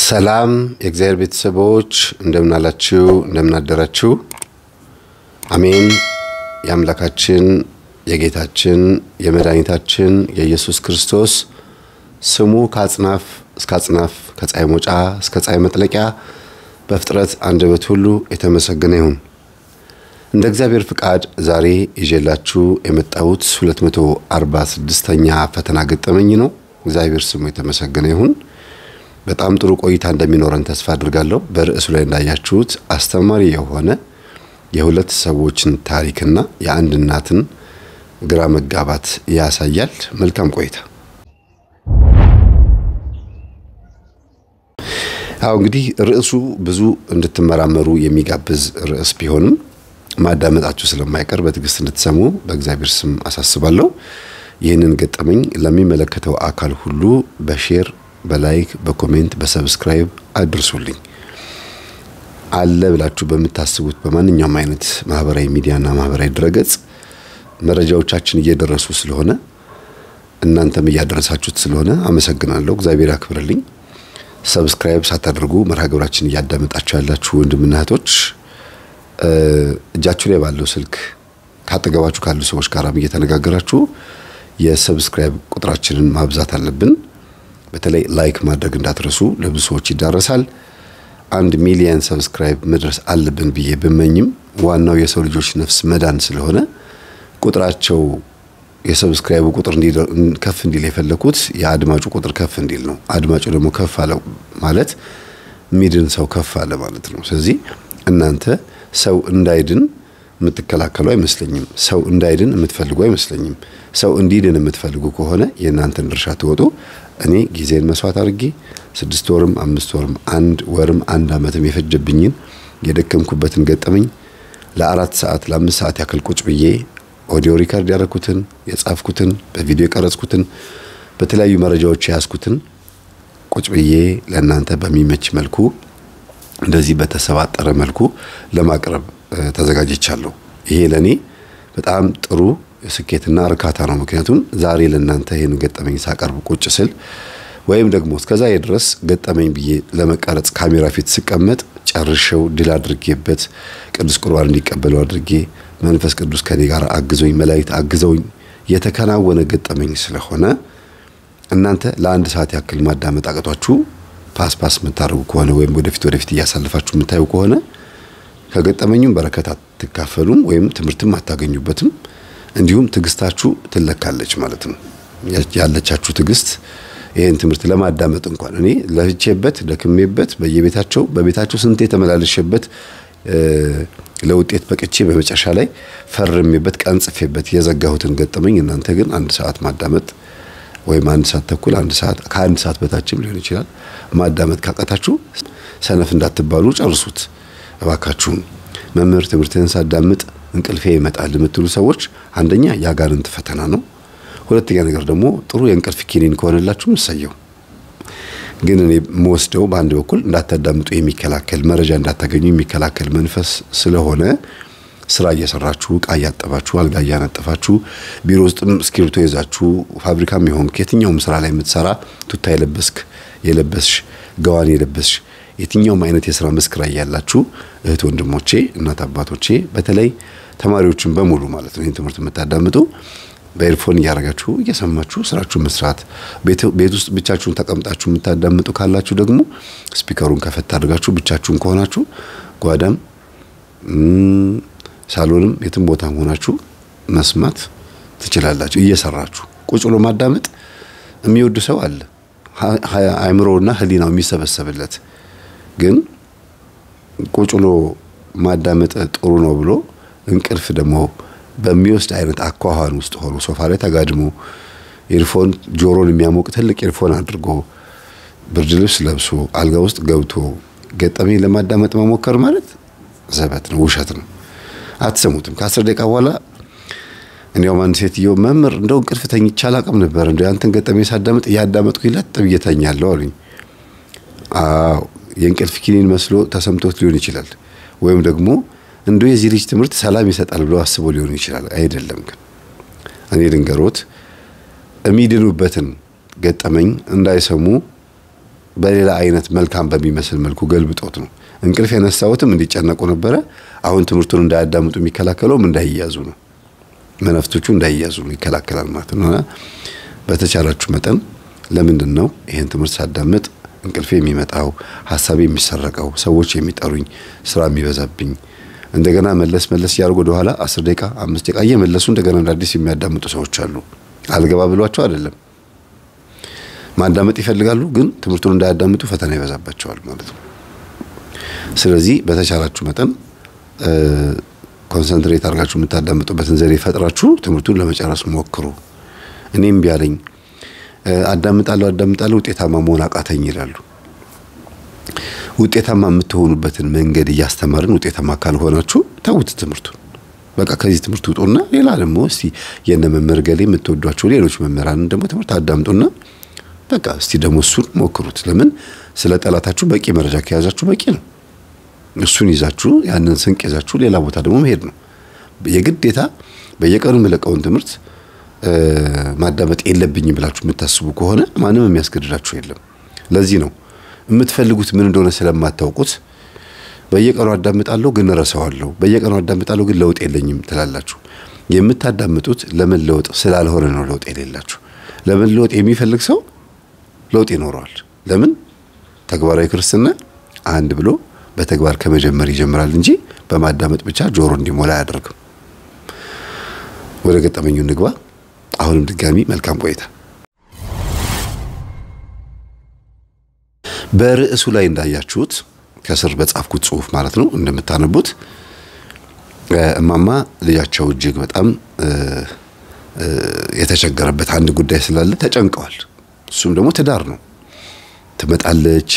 ሰላም የእግዚአብሔር ቤተሰቦች እንደምን አላችሁ? እንደምን አደራችሁ? አሜን። የአምላካችን የጌታችን የመድኃኒታችን የኢየሱስ ክርስቶስ ስሙ ከአጽናፍ እስከ አጽናፍ ከፀሐይ መውጫ እስከ ፀሐይ መጥለቂያ በፍጥረት አንደበት ሁሉ የተመሰገነ ይሁን። እንደ እግዚአብሔር ፍቃድ ዛሬ ይዤላችሁ የመጣሁት 246ኛ ፈተና ገጠመኝ ነው። እግዚአብሔር ስሙ የተመሰገነ ይሁን። በጣም ጥሩ ቆይታ እንደሚኖረን ተስፋ አድርጋለሁ። በርዕሱ ላይ እንዳያችሁት አስተማሪ የሆነ የሁለት ሰዎችን ታሪክና የአንድ እናትን ግራ መጋባት ያሳያል። መልካም ቆይታ። አዎ እንግዲህ ርዕሱ ብዙ እንድትመራመሩ የሚጋብዝ ርዕስ ቢሆንም ማዳመጣችሁ ስለማይቀር በትዕግስት እንድትሰሙ በእግዚአብሔር ስም አሳስባለሁ። ይህንን ገጠመኝ ለሚመለከተው አካል ሁሉ በሼር በላይክ በኮሜንት በሰብስክራይብ አድርሱልኝ። አለ ብላችሁ በምታስቡት በማንኛውም አይነት ማህበራዊ ሚዲያና ማህበራዊ ድረገጽ መረጃዎቻችን እየደረሱ ስለሆነ እናንተም እያደረሳችሁት ስለሆነ አመሰግናለሁ። እግዚአብሔር ያክብርልኝ። ሰብስክራይብ ሳታደርጉ መርሃ ግብራችን እያዳመጣችሁ ያላችሁ ወንድምና እህቶች እጃችሁ ላይ ባለው ስልክ ካጠገባችሁ ካሉ ሰዎች ጋርም እየተነጋገራችሁ የሰብስክራይብ ቁጥራችንን ማብዛት አለብን። በተለይ ላይክ ማድረግ እንዳትረሱ፣ ለብዙ ሰዎች ይዳረሳል። አንድ ሚሊየን ሰብስክራይብ መድረስ አለብን ብዬ ብመኝም ዋናው የሰው ልጆች ነፍስ መዳን ስለሆነ ቁጥራቸው የሰብስክራይቡ ቁጥር ከፍ እንዲል የፈለኩት የአድማጩ ቁጥር ከፍ እንዲል ነው። አድማጩ ደግሞ ከፍ አለ ማለት ሚድን ሰው ከፍ አለ ማለት ነው። ስለዚህ እናንተ ሰው እንዳይድን የምትከላከሉ አይመስለኝም። ሰው እንዳይድን የምትፈልጉ አይመስለኝም። ሰው እንዲድን የምትፈልጉ ከሆነ የእናንተን ድርሻ ትወጡ። እኔ ጊዜን መስዋዕት አድርጌ ስድስት ወርም አምስት ወርም አንድ ወርም አንድ ዓመትም የፈጀብኝን የደከምኩበትን ገጠመኝ ለአራት ሰዓት ለአምስት ሰዓት ያክል ቁጭ ብዬ ኦዲዮ ሪከርድ ያደረኩትን የጻፍኩትን በቪዲዮ የቀረጽኩትን በተለያዩ መረጃዎች የያዝኩትን ቁጭ ብዬ ለእናንተ በሚመች መልኩ እንደዚህ በተሰባጠረ መልኩ ለማቅረብ ተዘጋጅቻለሁ። ይሄ ለእኔ በጣም ጥሩ ስኬትና እርካታ ነው። ምክንያቱም ዛሬ ለእናንተ ይህን ገጠመኝ ሳቀርብ ቁጭ ስል ወይም ደግሞ እስከዛ ድረስ ገጠመኝ ብዬ ለመቀረጽ ካሜራ ፊት ስቀመጥ ጨርሼው ድል አድርጌበት ቅዱስ ቁርባን እንዲቀበለው አድርጌ መንፈስ ቅዱስ ከኔ ጋር አግዞኝ መላእክት አግዘውኝ የተከናወነ ገጠመኝ ስለሆነ እናንተ ለአንድ ሰዓት ያክል ማዳመጥ አቅቷችሁ ፓስ ፓስ የምታደርጉ ከሆነ ወይም ወደፊት ወደፊት እያሳልፋችሁ የምታዩ ከሆነ ከገጠመኙም በረከት አትካፈሉም ወይም ትምህርትም አታገኙበትም። እንዲሁም ትዕግስታችሁ ትለካለች ማለት ነው። ያለቻችሁ ትዕግስት ይህን ትምህርት ለማዳመጥ እንኳን እኔ ለፍቼበት ደክሜበት በየቤታቸው በቤታቸው ስንቴ የተመላለሸበት ለውጤት በቅቼ በመጨረሻ ላይ ፈርሜበት ቀን ጽፌበት የዘጋሁትን ገጠመኝ እናንተ ግን አንድ ሰዓት ማዳመጥ ወይም አንድ ሰዓት ተኩል አንድ ሰዓት ከአንድ ሰዓት በታችም ሊሆን ይችላል ማዳመጥ ካቃታችሁ ሰነፍ እንዳትባሉ ጨርሱት እባካችሁን። መምህር ትምህርትህን ሳዳምጥ እንቅልፌ ይመጣል የምትሉ ሰዎች አንደኛ የአጋንንት ፈተና ነው። ሁለተኛ ነገር ደግሞ ጥሩ የእንቅልፍ ኪኒን ከሆነላችሁ እሰየው። ግን እኔ የምወስደው በአንድ በኩል እንዳታዳምጡ የሚከላከል መረጃ እንዳታገኙ የሚከላከል መንፈስ ስለሆነ ስራ እየሰራችሁ እቃ እያጠባችሁ አልጋ እያነጠፋችሁ ቢሮ ውስጥም እስክሪብቶ ይዛችሁ ፋብሪካም ይሆን የትኛውም ስራ ላይ የምትሰራ ቱታ የለበስክ የለበስሽ ገዋን የለበስሽ የትኛውም አይነት የስራ መስክ ላይ ያላችሁ እህት ወንድሞቼ፣ እናት አባቶቼ፣ በተለይ ተማሪዎችን በሙሉ ማለት ነው ይህን ትምህርት የምታዳምጡ በኤርፎን እያደረጋችሁ እየሰማችሁ ስራችሁን መስራት፣ ቤት ውስጥ ብቻችሁን ተቀምጣችሁ የምታዳምጡ ካላችሁ ደግሞ ስፒከሩን ከፈት አድርጋችሁ ብቻችሁን ከሆናችሁ ጓዳም ሳሎንም የትም ቦታ ሆናችሁ መስማት ትችላላችሁ። እየሰራችሁ ቁጭ ብሎ ማዳመጥ የሚወድ ሰው አለ፣ አእምሮና ሕሊናው የሚሰበሰብለት ግን ቁጭ ብሎ ማዳመጥ ጥሩ ነው ብሎ እንቅልፍ ደግሞ በሚወስድ አይነት አኳኋን ውስጥ ሆኖ ሶፋ ላይ ተጋድሞ ኤርፎን ጆሮን የሚያሞቅ ትልቅ ኤርፎን አድርጎ ብርድ ልብስ ለብሶ አልጋ ውስጥ ገብቶ ገጠመኝ ለማዳመጥ መሞከር ማለት ዘበት ነው፣ ውሸት ነው። አትሰሙትም። ከአስር ደቂቃ በኋላ እንዲያውም አንድ ሴትዮ መምህር እንደው እንቅልፍ ተኝቼ አላቅም ነበር እንደ አንተን ገጠመኝ ሳዳምጥ እያዳመጥኩ ለጥ ብዬ ተኛለሁ አሉኝ። አዎ የእንቅልፍ ኪኒን መስሎ ተሰምቶት ሊሆን ይችላል። ወይም ደግሞ እንዶ የዚህ ልጅ ትምህርት ሰላም ይሰጣል ብሎ አስቦ ሊሆን ይችላል። አይደለም። ግን እኔ ልንገሮት የሚድኑበትን ገጠመኝ እንዳይሰሙ በሌላ አይነት መልካም በሚመስል መልኩ ገልብጦት ነው። እንቅልፍ የነሳሁትም እንዲጨነቁ ነበረ። አሁን ትምህርቱን እንዳያዳምጡ የሚከላከለውም እንዳይያዙ ነው። መነፍቶቹ እንዳይያዙ ነው ይከላከላል ማለት ነው። እና በተቻላችሁ መጠን ለምንድን ነው ይህን ትምህርት ሳዳምጥ እንቅልፌ የሚመጣው ሀሳቤ የሚሰረቀው ሰዎች የሚጠሩኝ ስራ የሚበዛብኝ እንደገና መለስ መለስ እያደረጉ ወደኋላ አስር ደቂቃ አምስት ደቂቃ እየመለሱ እንደገና እንደ አዲስ የሚያዳምጡ ሰዎች አሉ። አልገባ ብሏቸው አይደለም ማዳመጥ ይፈልጋሉ፣ ግን ትምህርቱን እንዳያዳምጡ ፈተና ይበዛባቸዋል ማለት ነው። ስለዚህ በተቻላችሁ መጠን ኮንሰንትሬት አድርጋችሁ የምታዳምጡበትን ዘዴ ፈጥራችሁ ትምህርቱን ለመጨረስ ሞክሩ። እኔም ቢያለኝ አዳምጣለሁ አዳምጣለሁ ውጤታማ መሆን አቃተኝ ይላሉ። ውጤታማ የምትሆኑበትን መንገድ እያስተማርን ውጤታማ ካልሆናችሁ ተውት ትምህርቱን። በቃ ከዚህ ትምህርት ውጡና ሌላ ደግሞ እስቲ የነ መምህር ገሌ የምትወዷቸው ሌሎች መምህራንን ደግሞ ትምህርት አዳምጡና በቃ እስቲ ደግሞ እሱን ሞክሩት። ለምን ስለ ጠላታችሁ በቂ መረጃ ከያዛችሁ በቂ ነው። እሱን ይዛችሁ ያንን ስንቅ ይዛችሁ ሌላ ቦታ ደግሞ መሄድ ነው። የግዴታ በየቀኑ የምለቀውን ትምህርት ማዳመጥ የለብኝም ብላችሁ የምታስቡ ከሆነ ማንም የሚያስገድዳችሁ የለም። ለዚህ ነው የምትፈልጉት ምን እንደሆነ ስለማታውቁት በየቀኑ አዳምጣለሁ ግን እረሳዋለሁ፣ በየቀኑ አዳምጣለሁ ግን ለውጥ የለኝም ትላላችሁ። የምታዳምጡት ለመለወጥ ስላልሆነ ነው ለውጥ የሌላችሁ። ለመለወጥ የሚፈልግ ሰው ለውጥ ይኖረዋል። ለምን ተግባራዊ ክርስትና አንድ ብሎ በተግባር ከመጀመር ይጀምራል እንጂ በማዳመጥ ብቻ ጆሮ እንዲሞላ አያደርግም። ወደ ገጠመኙ እንግባ። አሁንም ድጋሚ መልካም ቆይታ። በርዕሱ ላይ እንዳያችሁት ከስር በጻፍኩት ጽሑፍ ማለት ነው እንደምታነቡት እማማ ልጃቸው እጅግ በጣም የተቸገረበት አንድ ጉዳይ ስላለ ተጨንቀዋል። እሱም ደግሞ ትዳር ነው። ትመጣለች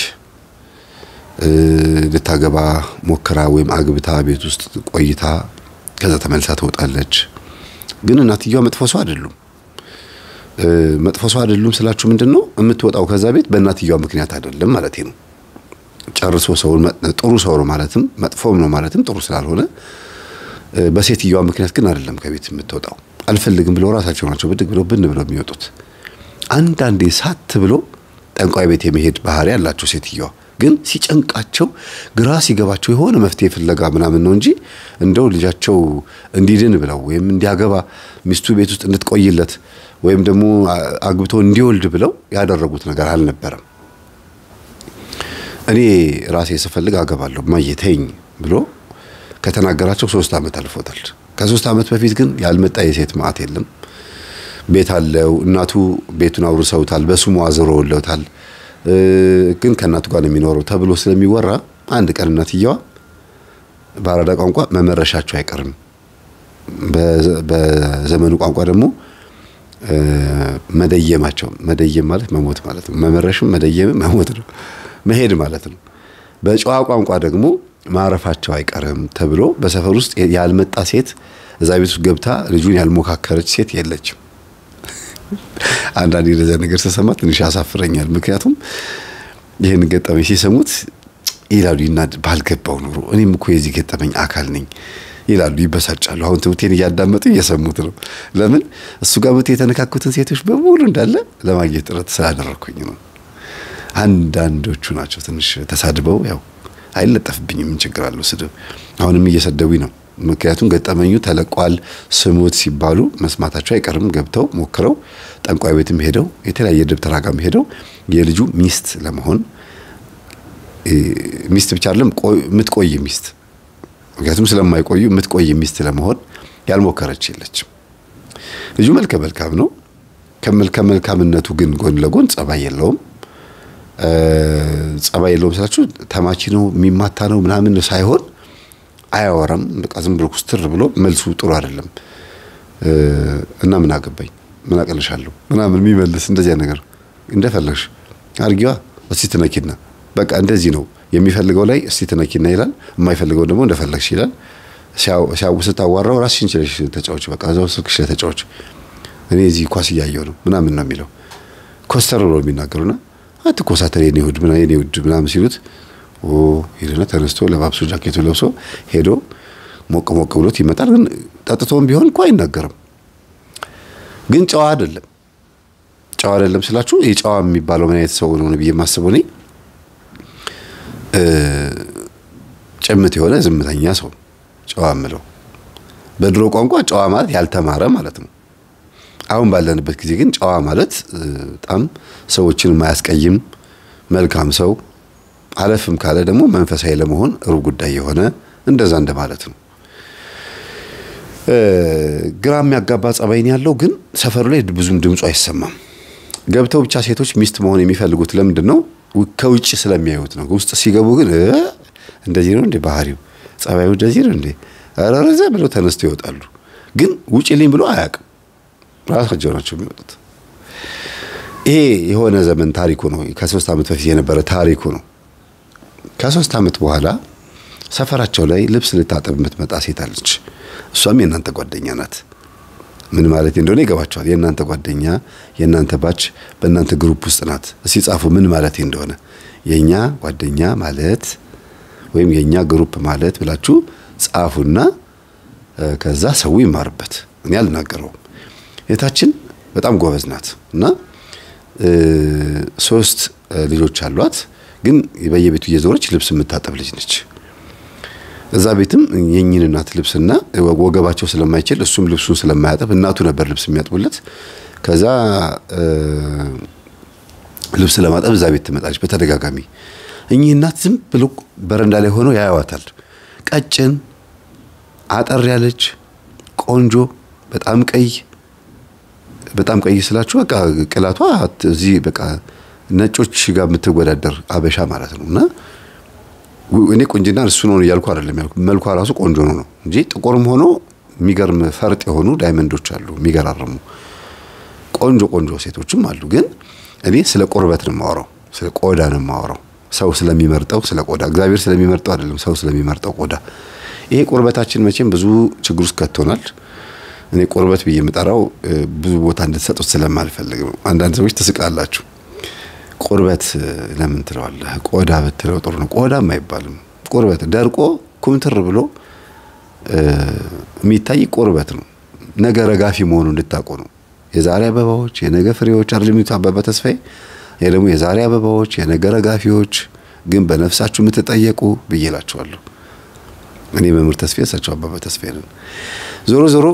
ልታገባ ሞክራ ወይም አግብታ ቤት ውስጥ ቆይታ ከዛ ተመልሳ ትወጣለች። ግን እናትየዋ መጥፎ ሰው አይደሉም። መጥፎ ሰው አይደሉም ስላችሁ ምንድን ነው የምትወጣው ከዛ ቤት በእናትየዋ ምክንያት አይደለም ማለት ነው። ጨርሶ ሰው ጥሩ ሰው ነው ማለትም መጥፎም ነው ማለትም ጥሩ ስላልሆነ በሴትየዋ ምክንያት ግን አይደለም ከቤት የምትወጣው። አልፈልግም ብለው ራሳቸው ናቸው ብድግ ብለው ብን ብለው የሚወጡት። አንዳንዴ ሳት ብሎ ጠንቋይ ቤት የመሄድ ባህሪ ያላቸው ሴትየዋ ግን ሲጨንቃቸው ግራ ሲገባቸው የሆነ መፍትሄ ፍለጋ ምናምን ነው እንጂ እንደው ልጃቸው እንዲድን ብለው ወይም እንዲያገባ ሚስቱ ቤት ውስጥ እንድትቆይለት ወይም ደግሞ አግብቶ እንዲወልድ ብለው ያደረጉት ነገር አልነበረም። እኔ ራሴ ስፈልግ አገባለሁ ማየተኝ ብሎ ከተናገራቸው ሶስት ዓመት አልፎታል። ከሶስት ዓመት በፊት ግን ያልመጣ የሴት ማዕት የለም። ቤት አለው። እናቱ ቤቱን አውርሰውታል፣ በስሙ አዝረውለታል። ግን ከእናቱ ጋር ነው የሚኖረው ተብሎ ስለሚወራ አንድ ቀን እናትየዋ በአራዳ ቋንቋ መመረሻቸው አይቀርም፣ በዘመኑ ቋንቋ ደግሞ መደየማቸው። መደየም ማለት መሞት ማለት ነው። መመረሽም መደየምም መሞት ነው፣ መሄድ ማለት ነው። በጨዋ ቋንቋ ደግሞ ማረፋቸው አይቀርም ተብሎ በሰፈር ውስጥ ያልመጣ ሴት እዛ ቤት ውስጥ ገብታ ልጁን ያልሞካከረች ሴት የለችም። አንዳንድ የደዛ ነገር ስሰማ ትንሽ ያሳፍረኛል። ምክንያቱም ይህን ገጠመኝ ሲሰሙት ይላሉ ይናድ ባልገባው ኑሮ እኔም እኮ የዚህ ገጠመኝ አካል ነኝ ይላሉ፣ ይበሳጫሉ። አሁን ትምህርቴን እያዳመጡ እየሰሙት ነው። ለምን እሱ ጋር መቶ የተነካኩትን ሴቶች በሙሉ እንዳለ ለማግኘት ጥረት ስላደረግኩኝ ነው። አንዳንዶቹ ናቸው ትንሽ ተሳድበው ያው አይለጠፍብኝም፣ ምን ችግር አለው ስድብ። አሁንም እየሰደቡኝ ነው። ምክንያቱም ገጠመኙ ተለቋል ስሙት ሲባሉ መስማታቸው አይቀርም። ገብተው ሞክረው ጠንቋይ ቤትም ሄደው የተለያየ ደብተራ ጋርም ሄደው የልጁ ሚስት ለመሆን ሚስት ብቻ አይደለም የምትቆይ ሚስት፣ ምክንያቱም ስለማይቆዩ የምትቆይ ሚስት ለመሆን ያልሞከረች የለችም። ልጁ መልከ መልካም ነው። ከመልከ መልካምነቱ ግን ጎን ለጎን ጸባይ የለውም። ጸባይ የለውም ስላችሁ ተማቺ ነው የሚማታ ነው ምናምን ሳይሆን አያወራም። በቃ ዝም ብሎ ኩስትር ብሎ መልሱ ጥሩ አይደለም እና ምን አገባኝ ምን አቀልሻለሁ ምናምን የሚመልስ እንደዚያ ነገር እንደፈለግሽ አርጊዋ እስቲ ትነኪና በቃ እንደዚህ ነው የሚፈልገው ላይ እስቲ ትነኪና ይላል። የማይፈልገው ደግሞ እንደፈለግሽ ይላል። ሲያው ስታዋራው ራስሽን ችለሽ ተጫዎች፣ በቃ እዛው ስልክሽ ላይ ተጫዎች፣ እኔ እዚህ ኳስ እያየሁ ነው ምናምን ነው የሚለው ኮስተር ብሎ የሚናገሩና አትኮሳተር የኔ ውድ ምናምን የኔ ውድ ምናምን ሲሉት ኦ ሄደና ተነስቶ ለባብሶ ጃኬቱ ለብሶ ሄዶ ሞቅ ሞቅ ብሎት ይመጣል። ግን ጠጥቶም ቢሆን እኮ አይናገርም። ግን ጨዋ አይደለም። ጨዋ አይደለም ስላችሁ የጨዋ የሚባለው ምን አይነት ሰው ነው ብዬ የማስበው እኔ ጭምት የሆነ ዝምተኛ ሰው ጨዋ ምለው። በድሮ ቋንቋ ጨዋ ማለት ያልተማረ ማለት ነው። አሁን ባለንበት ጊዜ ግን ጨዋ ማለት በጣም ሰዎችን የማያስቀይም መልካም ሰው፣ አለፍም ካለ ደግሞ መንፈሳዊ ለመሆን ሩብ ጉዳይ የሆነ እንደዛ እንደማለት ነው። ግራ የሚያጋባ ጸባይን ያለው ግን ሰፈሩ ላይ ብዙም ድምፁ አይሰማም። ገብተው ብቻ ሴቶች ሚስት መሆን የሚፈልጉት ለምንድን ነው? ከውጭ ስለሚያዩት ነው። ውስጥ ሲገቡ ግን እንደዚህ ነው እንዴ ባህሪው፣ ጸባዩ እንደዚህ ነው እንዴ ረረዘ ብለው ተነስተው ይወጣሉ። ግን ውጭልኝ ብሎ አያውቅም። ራሳቸው ናቸው የሚወጡት። ይሄ የሆነ ዘመን ታሪኩ ነው። ከሶስት ዓመት በፊት የነበረ ታሪኩ ነው። ከሶስት ዓመት በኋላ ሰፈራቸው ላይ ልብስ ልታጠብ የምትመጣ ሴት አለች። እሷም የእናንተ ጓደኛ ናት። ምን ማለት እንደሆነ ይገባቸዋል። የእናንተ ጓደኛ የእናንተ ባች በእናንተ ግሩፕ ውስጥ ናት። እስቲ ጻፉ ምን ማለት እንደሆነ። የእኛ ጓደኛ ማለት ወይም የእኛ ግሩፕ ማለት ብላችሁ ጻፉና ከዛ ሰው ይማርበት። እኔ አልናገረውም። እህታችን በጣም ጎበዝ ናት እና ሶስት ልጆች አሏት። ግን በየቤቱ እየዞረች ልብስ የምታጠብ ልጅ ነች። እዛ ቤትም የኝን እናት ልብስና ወገባቸው ስለማይችል እሱም ልብሱን ስለማያጠብ እናቱ ነበር ልብስ የሚያጥቡለት። ከዛ ልብስ ለማጠብ እዛ ቤት ትመጣለች በተደጋጋሚ። እኚህ እናት ዝም ብሎ በረንዳ ላይ ሆነው ያዩዋታል። ቀጭን አጠር ያለች ቆንጆ፣ በጣም ቀይ በጣም ቀይ ስላችሁ በቃ ቅላቷ እዚህ በቃ ነጮች ጋር የምትወዳደር አበሻ ማለት ነው እና እኔ ቁንጅና እሱ ነው እያልኩ አይደለም ያልኩ። መልኳ ራሱ ቆንጆ ነው ነው እንጂ ጥቁርም ሆኖ የሚገርም ፈርጥ የሆኑ ዳይመንዶች አሉ፣ የሚገራርሙ ቆንጆ ቆንጆ ሴቶችም አሉ። ግን እኔ ስለ ቁርበት ነው የማወራው፣ ስለ ቆዳ ነው የማወራው። ሰው ስለሚመርጠው ስለ ቆዳ፣ እግዚአብሔር ስለሚመርጠው አይደለም፣ ሰው ስለሚመርጠው ቆዳ። ይሄ ቁርበታችን መቼም ብዙ ችግር ውስጥ ከቶናል። እኔ ቁርበት ብዬ የምጠራው ብዙ ቦታ እንድትሰጡት ስለማልፈልግ ነው። አንዳንድ ሰዎች ትስቃላችሁ። ቁርበት ለምን ትለዋለህ? ቆዳ ብትለው ጥሩ ነው። ቆዳም አይባልም። ቁርበት ደርቆ ኩምትር ብሎ የሚታይ ቁርበት ነው። ነገ ረጋፊ መሆኑ እንድታውቁ ነው። የዛሬ አበባዎች የነገ ፍሬዎች አይደል የሚሉት አበበ ተስፋዬ። ይሄ ደግሞ የዛሬ አበባዎች የነገ ረጋፊዎች፣ ግን በነፍሳችሁ የምትጠየቁ ብዬ እላችኋለሁ። እኔ መምህር ተስፋዬ፣ እሳቸው አበበ ተስፋዬ ነን። ዞሮ ዞሮ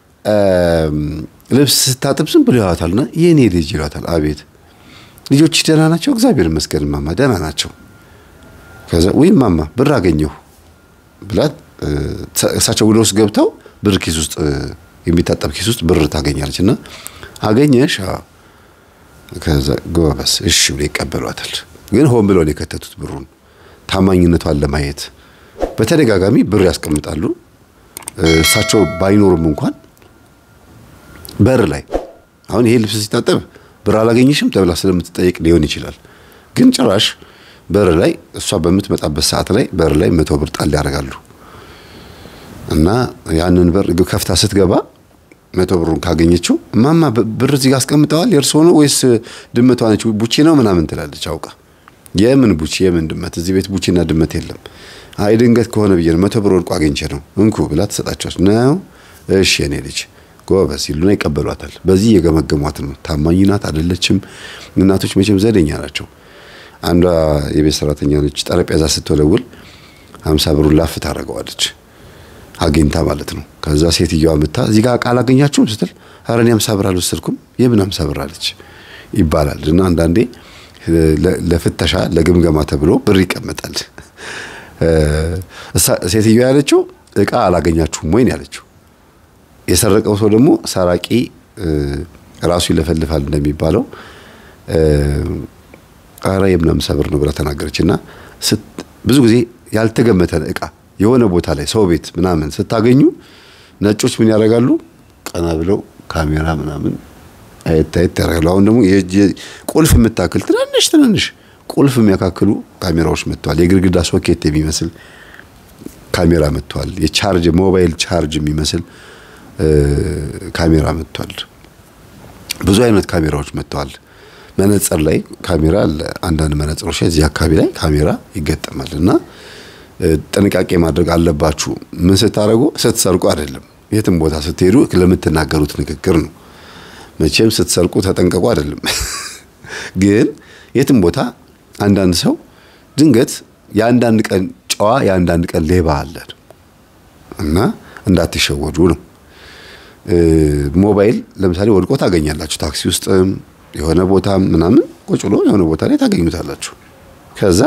ልብስ ስታጥብ ዝም ብሎ ይዋታልና የእኔ ልጅ ይሏታል። አቤት ልጆች ደህና ናቸው? እግዚአብሔር ይመስገን ማማ ደህና ናቸው። ከዛ ወይ ማማ ብር አገኘሁ ብላት እሳቸው ወደ ውስጥ ገብተው ብር ኪስ ውስጥ የሚታጠብ ኪስ ውስጥ ብር ታገኛለች እና አገኘሽ? ከዛ ጎበስ እሺ ብሎ ይቀበሏታል። ግን ሆን ብለው ነው የከተቱት ብሩን ታማኝነቷን ለማየት በተደጋጋሚ ብር ያስቀምጣሉ። እሳቸው ባይኖሩም እንኳን በር ላይ አሁን ይሄ ልብስ ሲታጠብ ብር አላገኘሽም ተብላ ስለምትጠየቅ ሊሆን ይችላል። ግን ጭራሽ በር ላይ እሷ በምትመጣበት ሰዓት ላይ በር ላይ መቶ ብር ጣል ያደርጋሉ እና ያንን በር ከፍታ ስትገባ መቶ ብሩን ካገኘችው እማማ ብር እዚህ ጋር አስቀምጠዋል የእርሶ ነው ወይስ ድመቷ ነች? ቡቺ ነው ምናምን ትላለች አውቃ። የምን ቡቺ የምን ድመት? እዚህ ቤት ቡቺና ድመት የለም። አይ ድንገት ከሆነ ብዬ ነው መቶ ብር ወድቆ አግኝቼ ነው እንኩ ብላ ትሰጣቸዋለች። ነው እሺ የኔ ልጅ ጎበዝ ይሉና ይቀበሏታል። በዚህ የገመገሟት ነው ታማኝ ናት አይደለችም። እናቶች መቼም ዘደኛ ናቸው። አንዷ የቤት ሰራተኛ ነች። ጠረጴዛ ስትወለውል ሀምሳ ብሩን ላፍ ታደርገዋለች አግኝታ ማለት ነው። ከዛ ሴትዮዋ ምታ እዚህ ጋር ቃል አገኛችሁም ስትል ኧረ እኔ ሀምሳ ብር አልወሰድኩም የምን ሀምሳ ብር አለች ይባላል። እና አንዳንዴ ለፍተሻ ለግምገማ ተብሎ ብር ይቀመጣል። ሴትዮዋ ያለችው እቃ አላገኛችሁም ወይን ያለችው የሰረቀው ሰው ደግሞ ሰራቂ ራሱ ይለፈልፋል እንደሚባለው ኧረ የምን ሀምሳ ብር ነው ብላ ተናገረች። እና ብዙ ጊዜ ያልተገመተን እቃ የሆነ ቦታ ላይ ሰው ቤት ምናምን ስታገኙ ነጮች ምን ያደርጋሉ? ቀና ብለው ካሜራ ምናምን አየት አየት ያደርጋሉ። አሁን ደግሞ ቁልፍ የምታክል ትናንሽ ትናንሽ ቁልፍ የሚያካክሉ ካሜራዎች መጥተዋል። የግድግዳ ሶኬት የሚመስል ካሜራ መጥተዋል። የቻርጅ ሞባይል ቻርጅ የሚመስል ካሜራ መጥቷል። ብዙ አይነት ካሜራዎች መጥተዋል። መነጽር ላይ ካሜራ አለ። አንዳንድ መነጽሮች ላይ እዚህ አካባቢ ላይ ካሜራ ይገጠማል እና ጥንቃቄ ማድረግ አለባችሁ። ምን ስታደርጉ ስትሰርቁ አይደለም፣ የትም ቦታ ስትሄዱ ለምትናገሩት ንግግር ነው። መቼም ስትሰርቁ ተጠንቀቁ አይደለም። ግን የትም ቦታ አንዳንድ ሰው ድንገት የአንዳንድ ቀን ጨዋ የአንዳንድ ቀን ሌባ አለ እና እንዳትሸወዱ ነው። ሞባይል ለምሳሌ ወድቆ ታገኛላችሁ። ታክሲ ውስጥ የሆነ ቦታ ምናምን ቁጭ ብሎ የሆነ ቦታ ላይ ታገኙታላችሁ። ከዛ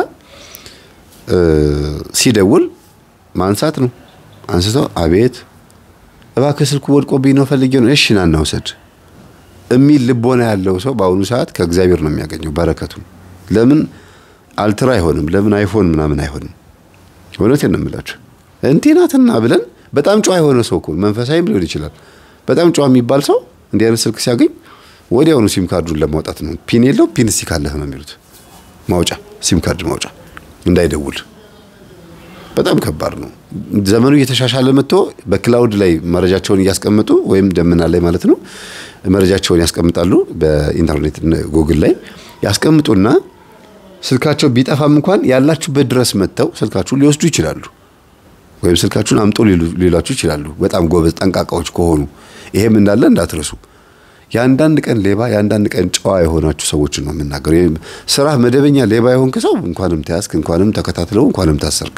ሲደውል ማንሳት ነው። አንስቶ አቤት እባክህ ስልኩ ወድቆብኝ ነው ፈልጌ ነው፣ እሺ ና እናውሰድ የሚል ልቦና ያለው ሰው በአሁኑ ሰዓት ከእግዚአብሔር ነው የሚያገኘው በረከቱን። ለምን አልትራ አይሆንም? ለምን አይፎን ምናምን አይሆንም? እውነቴን ነው የምላችሁ። እንዲህ ናትና ብለን በጣም ጨዋ የሆነ ሰው እኮ መንፈሳዊም ሊሆን ይችላል። በጣም ጨዋ የሚባል ሰው እንዲህ አይነት ስልክ ሲያገኝ ወዲያውኑ ሲም ካርዱን ለማውጣት ነው። ፒን የለው ፒን እስቲ ካለህ ነው የሚሉት። ማውጫ ሲም ካርድ ማውጫ እንዳይደውል በጣም ከባድ ነው። ዘመኑ እየተሻሻለ መጥቶ በክላውድ ላይ መረጃቸውን እያስቀመጡ ወይም ደመና ላይ ማለት ነው መረጃቸውን ያስቀምጣሉ። በኢንተርኔት ጉግል ላይ ያስቀምጡና ስልካቸው ቢጠፋም እንኳን ያላችሁበት ድረስ መጥተው ስልካችሁን ሊወስዱ ይችላሉ። ወይም ስልካችሁን አምጦ ሊላችሁ ይችላሉ። በጣም ጎበዝ ጠንቃቃዎች ከሆኑ ይሄም እንዳለ እንዳትረሱ። የአንዳንድ ቀን ሌባ የአንዳንድ ቀን ጨዋ የሆናችሁ ሰዎችን ነው የምናገሩ። ስራ መደበኛ ሌባ የሆንክ ሰው እንኳንም ተያዝክ፣ እንኳንም ተከታትለው፣ እንኳንም ታሰርክ።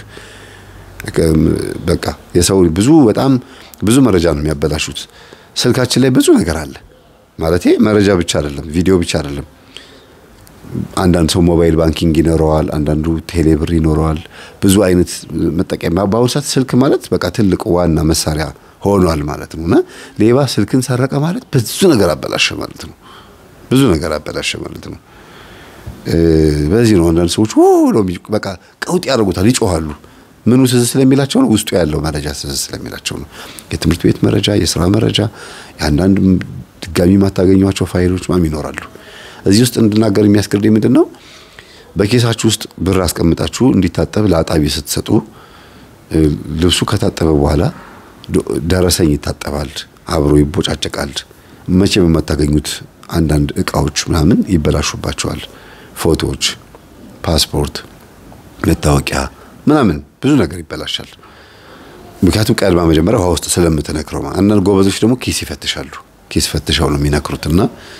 በቃ የሰው ብዙ በጣም ብዙ መረጃ ነው የሚያበላሹት። ስልካችን ላይ ብዙ ነገር አለ ማለት መረጃ ብቻ አይደለም፣ ቪዲዮ ብቻ አይደለም። አንዳንድ ሰው ሞባይል ባንኪንግ ይኖረዋል፣ አንዳንዱ ቴሌብር ይኖረዋል። ብዙ አይነት መጠቀሚያ በአሁኑ ሰዓት ስልክ ማለት በቃ ትልቅ ዋና መሳሪያ ሆኗል ማለት ነው። እና ሌባ ስልክን ሰረቀ ማለት ብዙ ነገር አበላሸ ማለት ነው። ብዙ ነገር አበላሸ ማለት ነው። በዚህ ነው አንዳንድ ሰዎች ብለው በቃ ቀውጥ ያደርጉታል፣ ይጮሃሉ። ምኑ ትዝ ስለሚላቸው ነው? ውስጡ ያለው መረጃ ትዝ ስለሚላቸው ነው። የትምህርት ቤት መረጃ፣ የስራ መረጃ፣ የአንዳንድ ድጋሚ የማታገኟቸው ፋይሎች ማም ይኖራሉ። እዚህ ውስጥ እንድናገር የሚያስገድደኝ ምንድን ነው? በኬሳችሁ ውስጥ ብር አስቀምጣችሁ እንዲታጠብ ለአጣቢ ስትሰጡ ልብሱ ከታጠበ በኋላ ደረሰኝ ይታጠባል፣ አብሮ ይቦጫጨቃል። መቼም የማታገኙት አንዳንድ እቃዎች ምናምን ይበላሹባቸዋል። ፎቶዎች፣ ፓስፖርት፣ መታወቂያ ምናምን ብዙ ነገር ይበላሻል። ምክንያቱም ቀድማ መጀመሪያ ውሃ ውስጥ ስለምትነክረው። አንዳንድ ጎበዞች ደግሞ ኪስ ይፈትሻሉ። ኪስ ፈትሻው ነው የሚነክሩትና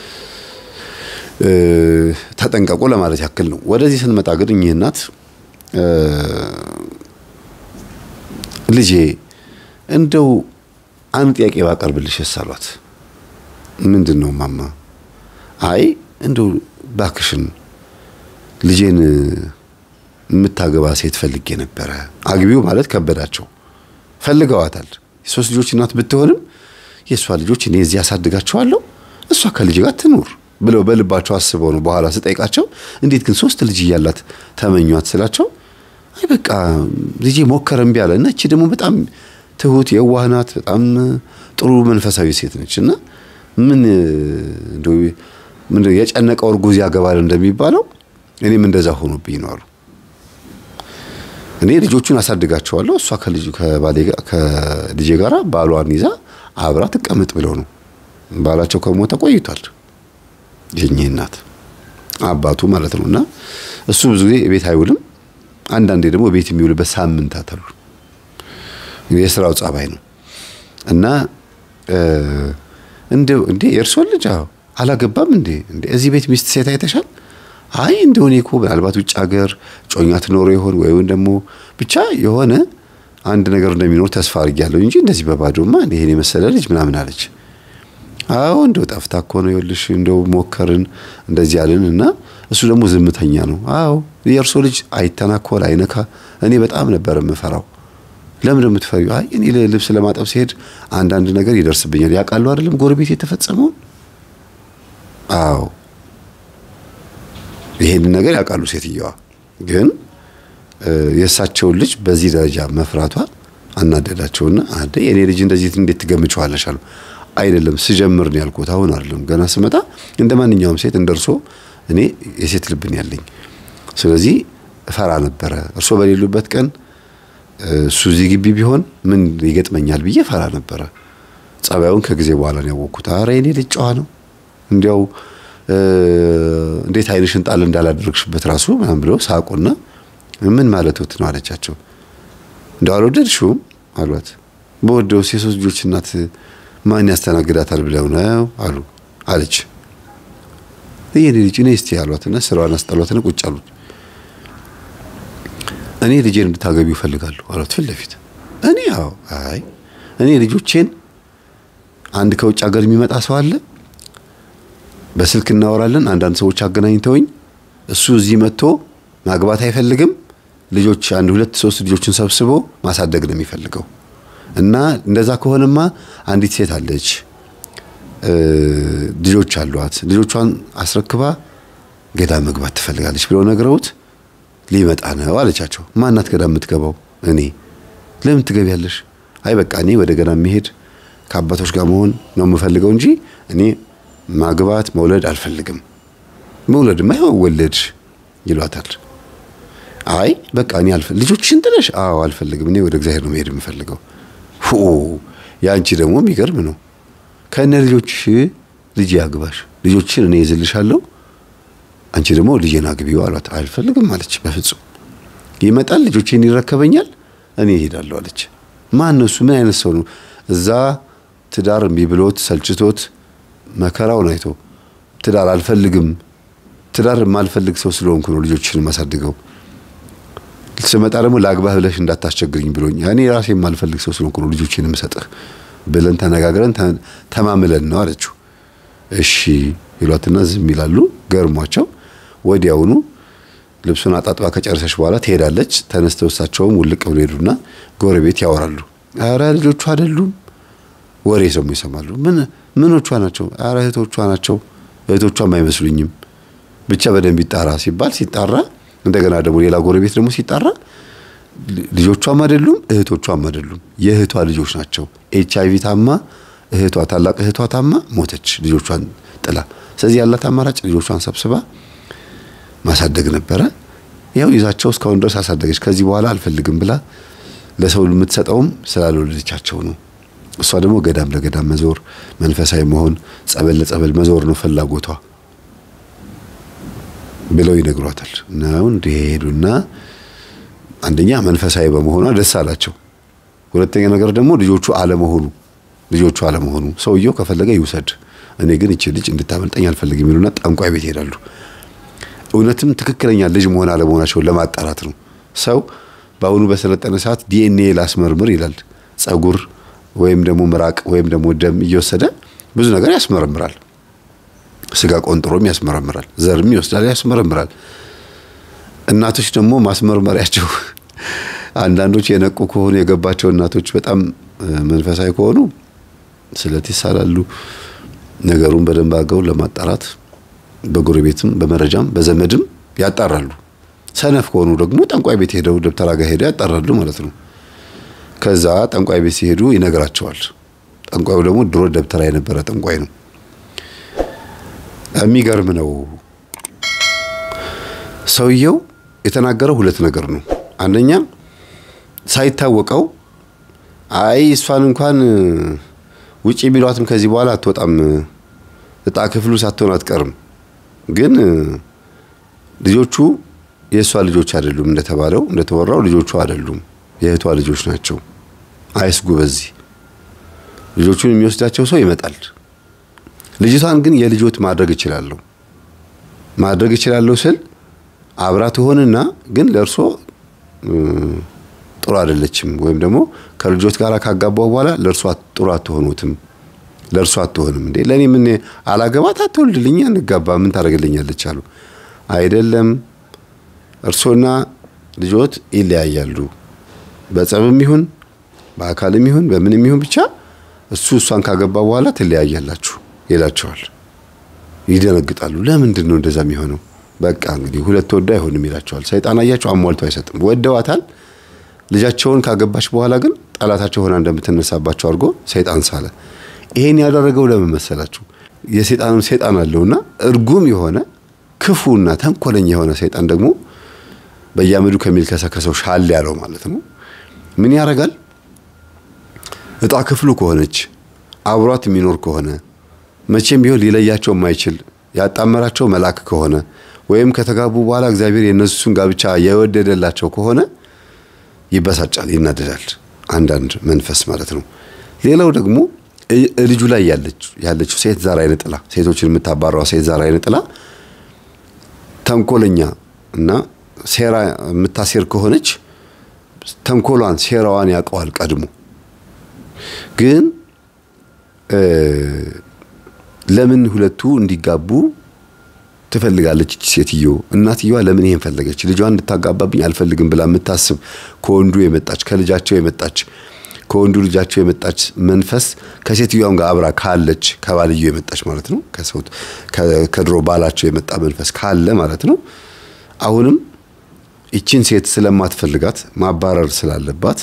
ተጠንቀቁ ለማለት ያክል ነው። ወደዚህ ስንመጣ ግን እኚህ እናት ልጄ እንደው አንድ ጥያቄ ባቀርብልሽስ አሏት። ምንድን ነው ማማ? አይ እንደው ባክሽን ልጄን የምታገባ ሴት ፈልጌ ነበረ። አግቢው ማለት ከበዳቸው። ፈልገዋታል። የሶስት ልጆች እናት ብትሆንም የእሷ ልጆች እኔ እዚህ ያሳድጋቸዋለሁ፣ እሷ ከልጅ ጋር ትኑር ብለው በልባቸው አስበው ነው። በኋላ ስጠይቃቸው እንዴት ግን ሶስት ልጅ እያላት ተመኟት ስላቸው አይ በቃ ልጄ ሞከረ እምቢ አለ እና እቺ ደግሞ በጣም ትሁት የዋህ ናት። በጣም ጥሩ መንፈሳዊ ሴት ነች እና ምን እንደው ምን የጨነቀው እርጉዝ ያገባል እንደሚባለው እኔም እንደዛ ሆኖብኝ ነው አሉ። እኔ ልጆቹን አሳድጋቸዋለሁ እሷ ከልጅ ከባሌ ከልጄ ጋራ ባሏን ይዛ አብራ ትቀመጥ ብለው ነው። ባላቸው ከሞተ ቆይቷል። የኚህ እናት አባቱ ማለት ነው እና እሱ ብዙ ጊዜ ቤት አይውልም። አንዳንዴ ደግሞ ቤት የሚውልበት ሳምንታት አሉ። የስራው ጸባይ ነው እና እንደው እንዴ የእርሶን ልጅ አላገባም እንዴ እንዴ እዚህ ቤት ሚስት ሴት አይተሻል? አይ እንደው እኔ እኮ ምናልባት ውጭ ሀገር ጮኛ ትኖረው ይሆን ወይም ደግሞ ብቻ የሆነ አንድ ነገር እንደሚኖር ተስፋ አድርጊያለሁ እንጂ እንደዚህ በባዶማ ይሄን የመሰለ ልጅ ምናምን አለች። አዎ እንደው ጠፍታ እኮ ነው ይኸውልሽ፣ እንደው ሞከርን እንደዚህ ያልን እና እሱ ደግሞ ዝምተኛ ነው። አዎ የእርሶ ልጅ አይተናኮል አይነካ። እኔ በጣም ነበር የምፈራው። ለምን የምትፈሪው? አይ እኔ ልብስ ለማጠብ ሲሄድ አንዳንድ ነገር ይደርስብኛል። ያውቃሉ አይደለም ጎረቤት የተፈጸመውን። አዎ ይሄንን ነገር ያውቃሉ ሴትየዋ። ግን የእሳቸውን ልጅ በዚህ ደረጃ መፍራቷ አናደዳቸውና አደ የኔ ልጅ እንደዚህ እንዴት ትገምቸዋለሽ አሉ። አይደለም ስጀምር ነው ያልኩት፣ አሁን አይደለም ገና ስመጣ እንደ ማንኛውም ሴት እንደርሶ እኔ የሴት ልብን ያለኝ ስለዚህ እፈራ ነበረ። እርሶ በሌሉበት ቀን እሱ እዚህ ግቢ ቢሆን ምን ይገጥመኛል ብዬ ፈራ ነበረ። ጸባዩን ከጊዜ በኋላ ነው ያወቅኩት። አረ የኔ ልጅ ጨዋ ነው እንዲያው እንዴት አይንሽን ጣል እንዳላደረግሽበት ራሱ ምናምን ብለው ሳቁና ምን ማለቶት ነው አለቻቸው። እንደው አልወደድሽውም አሏት። በወደውስ የሶስት ልጆች እናት ማን ያስተናግዳታል ብለው ነው አሉ አለች። የኔ ልጅ እኔ እስቲ አሏትና ስራዋን አስጠሏትና ቁጭ አሉት። እኔ ልጄን እንድታገቢው እፈልጋለሁ አሏት ፊት ለፊት። እኔ አዎ፣ አይ እኔ ልጆቼን አንድ ከውጭ ሀገር የሚመጣ ሰው አለ፣ በስልክ እናወራለን። አንዳንድ ሰዎች አገናኝተውኝ እሱ እዚህ መጥቶ ማግባት አይፈልግም። ልጆች አንድ ሁለት ሶስት ልጆችን ሰብስቦ ማሳደግ ነው የሚፈልገው እና እንደዛ ከሆነማ አንዲት ሴት አለች ልጆች አሏት። ልጆቿን አስረክባ ገዳም መግባት ትፈልጋለች ብለው ነግረውት ሊመጣ ነው አለቻቸው። ማናት ገዳም የምትገባው? እኔ። ለምን ትገቢያለሽ? አይ በቃ እኔ ወደ ገዳም መሄድ ከአባቶች ጋር መሆን ነው የምፈልገው እንጂ እኔ ማግባት መውለድ አልፈልግም። መውለድማ ይኸው ወለድሽ ይሏታል። አይ በቃ እኔ አልፈልግም። ልጆችሽን ጥለሽ? አዎ አልፈልግም። እኔ ወደ እግዚአብሔር ነው መሄድ የምፈልገው። ሁ ያንቺ ደግሞ የሚገርም ነው። ከእነ ልጆችሽ ልጅ ያግባሽ፣ ልጆችሽን እኔ ይዝልሻለሁ፣ አንቺ ደግሞ ልጄን አግቢው አሏት። አልፈልግም አለች። በፍጹም ይመጣል፣ ልጆቼን ይረከበኛል፣ እኔ እሄዳለሁ አለች። ማን ነው እሱ? ምን አይነት ሰው ነው? እዛ ትዳር እምቢ ብሎት ሰልችቶት መከራውን አይቶ ትዳር አልፈልግም፣ ትዳር የማልፈልግ ሰው ስለሆንኩ ነው ልጆችሽን የማሳድገው ስመጣ ደግሞ ለአግባህ ብለሽ እንዳታስቸግርኝ ብሎኝ እኔ ራሴ የማልፈልግ ሰው ስለሆንኩ ነው ልጆቼን የምሰጥህ ብለን ተነጋግረን ተማምለን ነው አለችው። እሺ ይሏትና ዝም ይላሉ። ገርሟቸው ወዲያውኑ ልብሱን አጣጥባ ከጨረሰች በኋላ ትሄዳለች። ተነስተው እሳቸውም ውልቅ ብሎ ሄዱና ጎረቤት ያወራሉ። አረ ልጆቿ አይደሉም። ወሬ ሰሙ ይሰማሉ። ምን ምኖቿ ናቸው? አረ እህቶቿ ናቸው። እህቶቿም አይመስሉኝም። ብቻ በደንብ ይጣራ ሲባል ሲጣራ እንደገና ደግሞ ሌላ ጎረቤት ደግሞ ሲጣራ ልጆቿም አይደሉም እህቶቿም አይደሉም፣ የእህቷ ልጆች ናቸው። ኤች አይቪ ታማ እህቷ ታላቅ እህቷ ታማ ሞተች፣ ልጆቿን ጥላ። ስለዚህ ያላት አማራጭ ልጆቿን ሰብስባ ማሳደግ ነበረ። ያው ይዛቸው እስካሁን ድረስ አሳደገች። ከዚህ በኋላ አልፈልግም ብላ ለሰው የምትሰጠውም ስላልወለደቻቸው ነው። እሷ ደግሞ ገዳም ለገዳም መዞር፣ መንፈሳዊ መሆን፣ ጸበል ለጸበል መዞር ነው ፍላጎቷ ብለው ይነግሯታል። ነው እንደሄዱና አንደኛ መንፈሳዊ በመሆኗ ደስ አላቸው። ሁለተኛ ነገር ደግሞ ልጆቹ አለመሆኑ ልጆቹ አለመሆኑ ሰውየው ከፈለገ ይውሰድ፣ እኔ ግን እቺ ልጅ እንድታመልጠኝ አልፈልግም ይሉና ጠንቋይ ቤት ይሄዳሉ። እውነትም ትክክለኛ ልጅ መሆን አለመሆናቸውን ለማጣራት ነው። ሰው በአሁኑ በሰለጠነ ሰዓት ዲኤንኤ ላስመርምር ይላል። ጸጉር ወይም ደግሞ ምራቅ ወይም ደግሞ ደም እየወሰደ ብዙ ነገር ያስመረምራል። ስጋ ቆንጥሮም ያስመረምራል። ዘርም ይወስዳል፣ ያስመረምራል። እናቶች ደግሞ ማስመርመሪያቸው አንዳንዶች የነቁ ከሆኑ የገባቸው እናቶች በጣም መንፈሳዊ ከሆኑ ስለት ይሳላሉ። ነገሩን በደንብ አድርገው ለማጣራት በጎረቤትም በመረጃም በዘመድም ያጣራሉ። ሰነፍ ከሆኑ ደግሞ ጠንቋይ ቤት ሄደው ደብተራ ጋር ሄደው ያጣራሉ ማለት ነው። ከዛ ጠንቋይ ቤት ሲሄዱ ይነግራቸዋል። ጠንቋዩ ደግሞ ድሮ ደብተራ የነበረ ጠንቋይ ነው። የሚገርም ነው። ሰውየው የተናገረው ሁለት ነገር ነው። አንደኛ ሳይታወቀው አይ እሷን እንኳን ውጪ ቢሏትም ከዚህ በኋላ አትወጣም፣ እጣ ክፍሉ ሳትሆን አትቀርም። ግን ልጆቹ የእሷ ልጆች አይደሉም፣ እንደተባለው እንደተወራው ልጆቹ አይደሉም፣ የእህቷ ልጆች ናቸው። አይስጉ በዚህ ልጆቹን የሚወስዳቸው ሰው ይመጣል። ልጅቷን ግን የልጆት ማድረግ እችላለሁ ማድረግ እችላለሁ ስል አብራ ትሆንና ግን ለእርሶ ጥሩ አይደለችም፣ ወይም ደግሞ ከልጆት ጋር ካጋባው በኋላ ለእርሷ ጥሩ አትሆኑትም፣ ለእርሷ አትሆንም። እንዴ ለእኔ ምን አላገባት አትወልድልኛ፣ እንጋባ፣ ምን ታደርግልኛለች አሉ። አይደለም እርሶና ልጆት ይለያያሉ፣ በጸብም ይሁን በአካልም ይሁን በምንም ይሁን ብቻ እሱ እሷን ካገባ በኋላ ትለያያላችሁ ይላቸዋል። ይደነግጣሉ። ለምንድን ነው እንደዛ የሚሆነው? በቃ እንግዲህ ሁለት ወዶ አይሆንም ይላቸዋል። ሰይጣን አያቸው አሟልቶ አይሰጥም። ወደዋታል። ልጃቸውን ካገባች በኋላ ግን ጠላታቸው ሆና እንደምትነሳባቸው አድርጎ ሰይጣን ሳለ። ይሄን ያደረገው ለምን መሰላችሁ? የሰይጣንም ሰይጣን አለውና እርጉም የሆነ ክፉና ተንኮለኛ የሆነ ሰይጣን ደግሞ በየአመዱ ከሚልከሰከሰው ሻል ያለው ማለት ነው። ምን ያደርጋል? እጣ ክፍሉ ከሆነች አብሯት የሚኖር ከሆነ መቼም ቢሆን ሊለያቸው የማይችል ያጣመራቸው መልአክ ከሆነ ወይም ከተጋቡ በኋላ እግዚአብሔር የእነሱን ጋብቻ የወደደላቸው ከሆነ ይበሳጫል፣ ይናደዳል። አንዳንድ መንፈስ ማለት ነው። ሌላው ደግሞ ልጁ ላይ ያለችው ሴት ዛር አይነ ጥላ፣ ሴቶችን የምታባረዋ ሴት ዛር አይነ ጥላ ተንኮለኛ እና ሴራ የምታሴር ከሆነች ተንኮሏን፣ ሴራዋን ያውቀዋል ቀድሞ። ግን ለምን ሁለቱ እንዲጋቡ ትፈልጋለች እቺ ሴትዮ? እናትየዋ ለምን ይሄን ፈለገች? ልጇን እንድታጋባብኝ አልፈልግም ብላ የምታስብ ከወንዱ የመጣች ከልጃቸው የመጣች ከወንዱ ልጃቸው የመጣች መንፈስ ከሴትዮዋም ጋር አብራ ካለች ከባልዮ የመጣች ማለት ነው። ከሰው ከድሮ ባላቸው የመጣ መንፈስ ካለ ማለት ነው። አሁንም ይቺን ሴት ስለማትፈልጋት ማባረር ስላለባት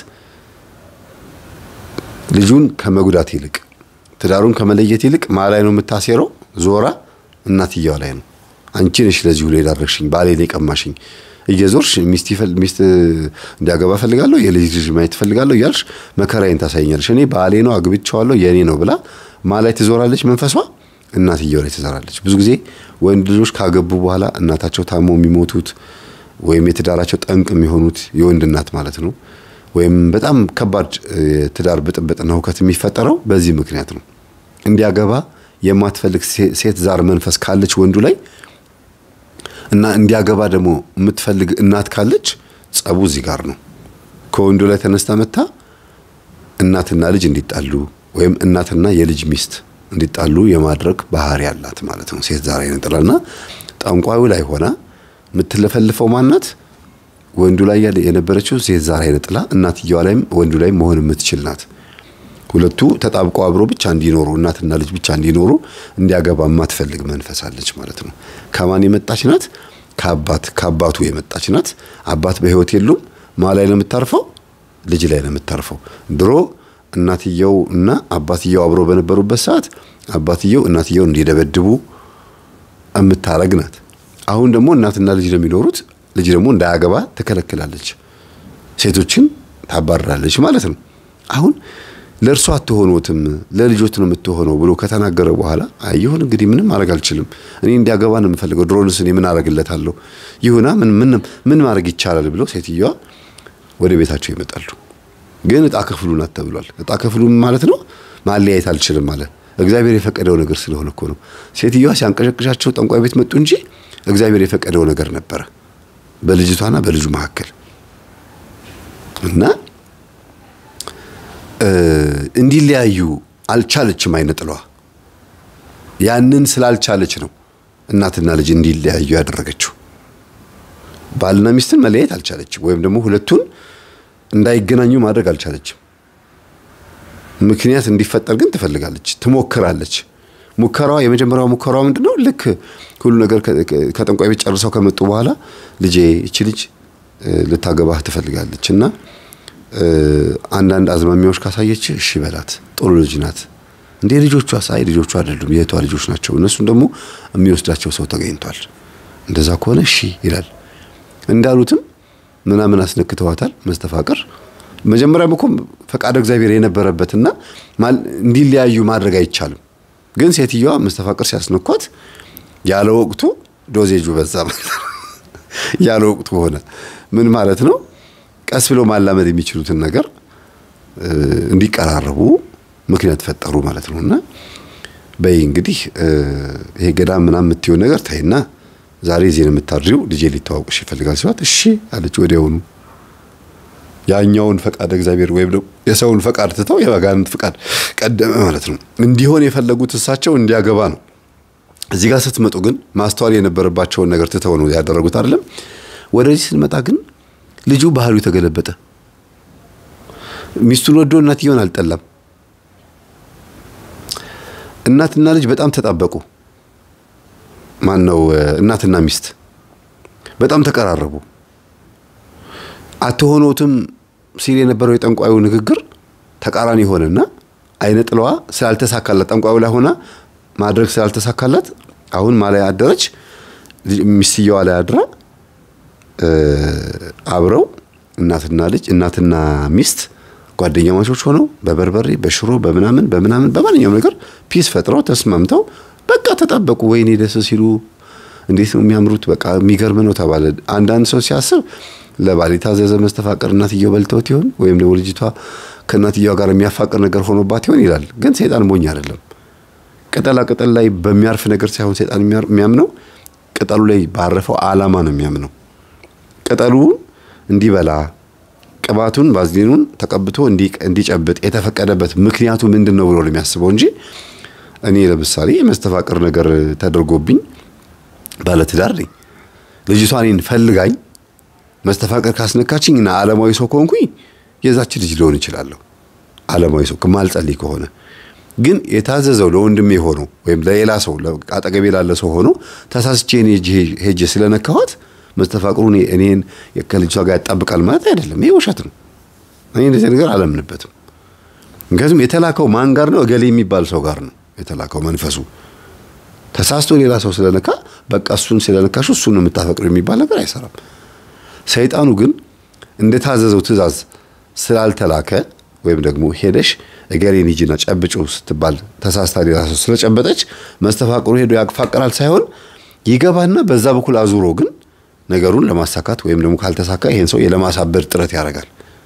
ልጁን ከመጉዳት ይልቅ ትዳሩን ከመለየት ይልቅ ማ ላይ ነው የምታሴረው? ዞራ እናትየዋ ላይ ነው። አንቺ ነሽ ለዚህ ሁሉ የዳረግሽኝ፣ ባሌን የቀማሽኝ እየዞርሽ ሚስት ሚስት እንዲያገባ ፈልጋለሁ የልጅ ልጅ ማየት ፈልጋለሁ እያልሽ መከራዬን ታሳይኛለሽ። እኔ ባሌ ነው አግብቼዋለሁ የኔ ነው ብላ ማ ላይ ትዞራለች? መንፈሷ እናትየው ላይ ትዞራለች። ብዙ ጊዜ ወንድ ልጆች ካገቡ በኋላ እናታቸው ታሞ የሚሞቱት ወይም የትዳራቸው ጠንቅ የሚሆኑት የወንድ እናት ማለት ነው። ወይም በጣም ከባድ የትዳር ብጥብጥና ሁከት የሚፈጠረው በዚህ ምክንያት ነው። እንዲያገባ የማትፈልግ ሴት ዛር መንፈስ ካለች ወንዱ ላይ እና እንዲያገባ ደግሞ የምትፈልግ እናት ካለች ጸቡ እዚህ ጋር ነው። ከወንዱ ላይ ተነስታ መታ እናትና ልጅ እንዲጣሉ ወይም እናትና የልጅ ሚስት እንዲጣሉ የማድረግ ባህሪ ያላት ማለት ነው። ሴት ዛር አይነጥላና ጠንቋዩ ላይ ሆና የምትለፈልፈው ማናት? ወንዱ ላይ ያለ የነበረችው ሴት ዛር አይነጥላ እናትየዋ ላይም ወንዱ ላይ መሆን የምትችል ናት። ሁለቱ ተጣብቀው አብሮ ብቻ እንዲኖሩ እናትና ልጅ ብቻ እንዲኖሩ እንዲያገባ የማትፈልግ መንፈስ አለች ማለት ነው። ከማን የመጣች ናት? ከአባት ከአባቱ የመጣች ናት። አባት በሕይወት የሉም። ማ ላይ ነው የምታርፈው? ልጅ ላይ ነው የምታርፈው። ድሮ እናትየው እና አባትየው አብሮ በነበሩበት ሰዓት አባትየው እናትየውን እንዲደበድቡ የምታረግ ናት። አሁን ደግሞ እናትና ልጅ ነው የሚኖሩት። ልጅ ደግሞ እንዳያገባ ትከለክላለች። ሴቶችን ታባርራለች ማለት ነው። አሁን ለእርሱ አትሆኖትም ለልጆት ነው የምትሆነው ብሎ ከተናገረ በኋላ ይሁን እንግዲህ ምንም ማድረግ አልችልም፣ እኔ እንዲያገባ ነው የምፈልገው፣ ድሮንስ እኔ ምን አደርግለታለሁ? ይሁና ምን ምን ምን ማድረግ ይቻላል ብለው ሴትዮዋ ወደ ቤታቸው ይመጣሉ። ግን እጣ ክፍሉ ናት ተብሏል። እጣ ክፍሉ ማለት ነው ማለያየት አልችልም ማለት እግዚአብሔር የፈቀደው ነገር ስለሆነ እኮ ነው። ሴትዮዋ ሲያንቀሸቅሻቸው ጠንቋይ ቤት መጡ እንጂ እግዚአብሔር የፈቀደው ነገር ነበረ በልጅቷና በልጁ መካከል እና እንዲለያዩ አልቻለችም። አይነ ጥለዋ ያንን ስላልቻለች ነው እናትና ልጅ እንዲለያዩ ያደረገችው። ባልና ሚስትን መለያየት አልቻለችም፣ ወይም ደግሞ ሁለቱን እንዳይገናኙ ማድረግ አልቻለችም። ምክንያት እንዲፈጠር ግን ትፈልጋለች፣ ትሞክራለች። ሙከራዋ የመጀመሪያው ሙከራዋ ምንድን ነው? ልክ ሁሉ ነገር ከጠንቋይ ቤት ጨርሰው ከመጡ በኋላ ልጄ እቺ ልጅ ልታገባህ ትፈልጋለች እና አንዳንድ አዝማሚያዎች ካሳየች እሺ በላት፣ ጥሩ ልጅ ናት። እንዴ ልጆቿ ሳይ ልጆቿ አይደሉም የእህቷ ልጆች ናቸው። እነሱን ደግሞ የሚወስዳቸው ሰው ተገኝቷል። እንደዛ ከሆነ እሺ ይላል። እንዳሉትም ምናምን አስነክተዋታል። መስተፋቅር መጀመሪያም እኮ ፈቃደ እግዚአብሔር የነበረበትና እንዲለያዩ ማድረግ አይቻልም። ግን ሴትዮዋ መስተፋቅር ሲያስነኳት ያለ ወቅቱ ዶዜጁ በዛ ማለት ነው። ያለ ወቅቱ ሆነ። ምን ማለት ነው? ቀስ ብሎ ማላመድ የሚችሉትን ነገር እንዲቀራረቡ ምክንያት ፈጠሩ ማለት ነው። እና በይ እንግዲህ ይሄ ገዳም ምናምን የምትሆን ነገር ታይና ዛሬ እዚህ ነው የምታድሪው፣ ልጄ ሊተዋወቅሽ ይፈልጋል ሲሏት እሺ አለች ወዲያውኑ። ያኛውን ፈቃድ እግዚአብሔር ወይም ደግሞ የሰውን ፈቃድ ትተው የባጋንንት ፈቃድ ቀደመ ማለት ነው። እንዲሆን የፈለጉት እሳቸው እንዲያገባ ነው። እዚህ ጋር ስትመጡ ግን ማስተዋል የነበረባቸውን ነገር ትተው ነው ያደረጉት አይደለም። ወደዚህ ስንመጣ ግን ልጁ ባህሪው ተገለበጠ። ሚስቱን ወዶ እናትየውን አልጠላም። እናትና ልጅ በጣም ተጣበቁ። ማን ነው እናትና ሚስት በጣም ተቀራረቡ። አትሆኖትም ሲል የነበረው የጠንቋዩ ንግግር ተቃራኒ ሆነና አይነ ጥለዋ ስላልተሳካላት ጠንቋዩ ላይ ሆና ማድረግ ስላልተሳካላት አሁን ማላይ አደረች። ሚስትየዋ ላይ አድራ አብረው እናትና ልጅ እናትና ሚስት ጓደኛ ማቾች ሆነው በበርበሬ በሽሮ በምናምን በምናምን በማንኛውም ነገር ፒስ ፈጥረው ተስማምተው በቃ ተጣበቁ። ወይኔ ደስ ሲሉ እንዴት ነው የሚያምሩት! በቃ የሚገርም ነው ተባለ። አንዳንድ ሰው ሲያስብ ለባል የታዘዘ መስተፋቅር እናትየው በልተውት ይሆን ወይም ደግሞ ልጅቷ ከእናትየዋ ጋር የሚያፋቅር ነገር ሆኖባት ይሆን ይላል። ግን ሰይጣን ሞኝ አይደለም። ቅጠላ ቅጠል ላይ በሚያርፍ ነገር ሳይሆን ሰይጣን የሚያምነው ቅጠሉ ላይ ባረፈው ዓላማ ነው የሚያምነው። ቅጠሉ እንዲበላ ቅባቱን ባዝሊኑን ተቀብቶ እንዲጨብጥ የተፈቀደበት ምክንያቱ ምንድን ነው ብሎ ነው የሚያስበው እንጂ እኔ ለምሳሌ የመስተፋቅር ነገር ተደርጎብኝ ባለትዳር ነኝ። ልጅቷ እኔን ፈልጋኝ መስተፋቅር ካስነካችኝ እና ዓለማዊ ሰው ከሆንኩኝ የዛች ልጅ ሊሆን ይችላለሁ። ዓለማዊ ሰው ማልጸልይ ከሆነ ግን የታዘዘው ለወንድሜ ሆኖ ወይም ለሌላ ሰው አጠገቤ ላለ ሰው ሆኖ ተሳስቼ እኔ ሄጄ ስለነካኋት መስተፋቅሩ እኔን ከልጅቷ ጋር ያጣብቃል ማለት አይደለም። ይሄ ውሸት ነው። እኔ እንደዚህ ነገር አላምንበትም። ምክንያቱም የተላከው ማን ጋር ነው? እገሌ የሚባል ሰው ጋር ነው የተላከው መንፈሱ። ተሳስቶ ሌላ ሰው ስለነካ በቃ እሱን ስለነካሽ እሱን ነው የምታፈቅረው የሚባል ነገር አይሰራም። ሰይጣኑ ግን እንደታዘዘው ትእዛዝ ስላልተላከ ወይም ደግሞ ሄደሽ እገሌን ሂጂና ጨብጩ ስትባል ተሳስታ ሌላ ሰው ስለጨበጠች መስተፋቅሩ ሄዶ ያፋቅራል ሳይሆን ይገባና በዛ በኩል አዙሮ ግን ነገሩን ለማሳካት ወይም ደግሞ ካልተሳካ ይሄን ሰው የለማሳበር ጥረት ያደርጋል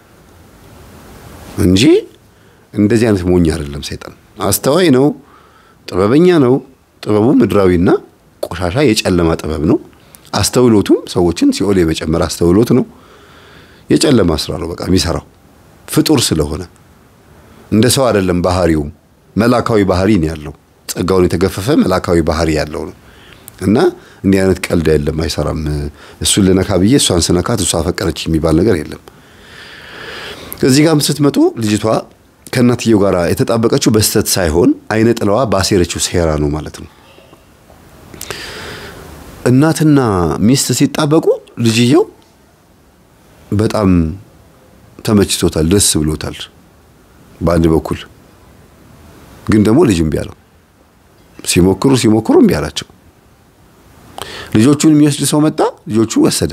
እንጂ እንደዚህ አይነት ሞኝ አይደለም። ሰይጣን አስተዋይ ነው፣ ጥበበኛ ነው። ጥበቡ ምድራዊና ቆሻሻ የጨለማ ጥበብ ነው። አስተውሎቱም ሰዎችን ሲኦል የመጨመር አስተውሎት ነው። የጨለማ ስራ ነው በቃ የሚሰራው ፍጡር ስለሆነ እንደ ሰው አይደለም። ባህሪውም መላካዊ ባህሪ ነው ያለው። ጸጋውን የተገፈፈ መላካዊ ባህሪ ያለው ነው እና እንዲህ አይነት ቀልድ የለም፣ አይሰራም። እሱን ልነካ ብዬ እሷን ስነካት እሷ አፈቀረች የሚባል ነገር የለም። እዚህ ጋርም ስትመጡ ልጅቷ ከእናትየው ጋር የተጣበቀችው በስተት ሳይሆን አይነ ጥለዋ ባሴረችው ሴራ ነው ማለት ነው። እናትና ሚስት ሲጣበቁ ልጅየው በጣም ተመችቶታል፣ ደስ ብሎታል። በአንድ በኩል ግን ደግሞ ልጅ እምቢ አለው። ሲሞክሩ ሲሞክሩ እምቢ አላቸው። ልጆቹን የሚወስድ ሰው መጣ። ልጆቹ ወሰደ።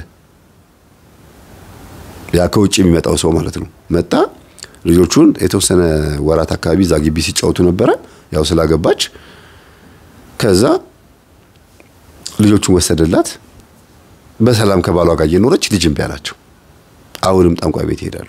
ያ ከውጭ የሚመጣው ሰው ማለት ነው። መጣ። ልጆቹን የተወሰነ ወራት አካባቢ እዛ ግቢ ሲጫወቱ ነበረ፣ ያው ስላገባች። ከዛ ልጆቹን ወሰደላት። በሰላም ከባሏ ጋር እየኖረች ልጅ እምቢ አላቸው። አሁንም ጠንቋይ ቤት ይሄዳሉ።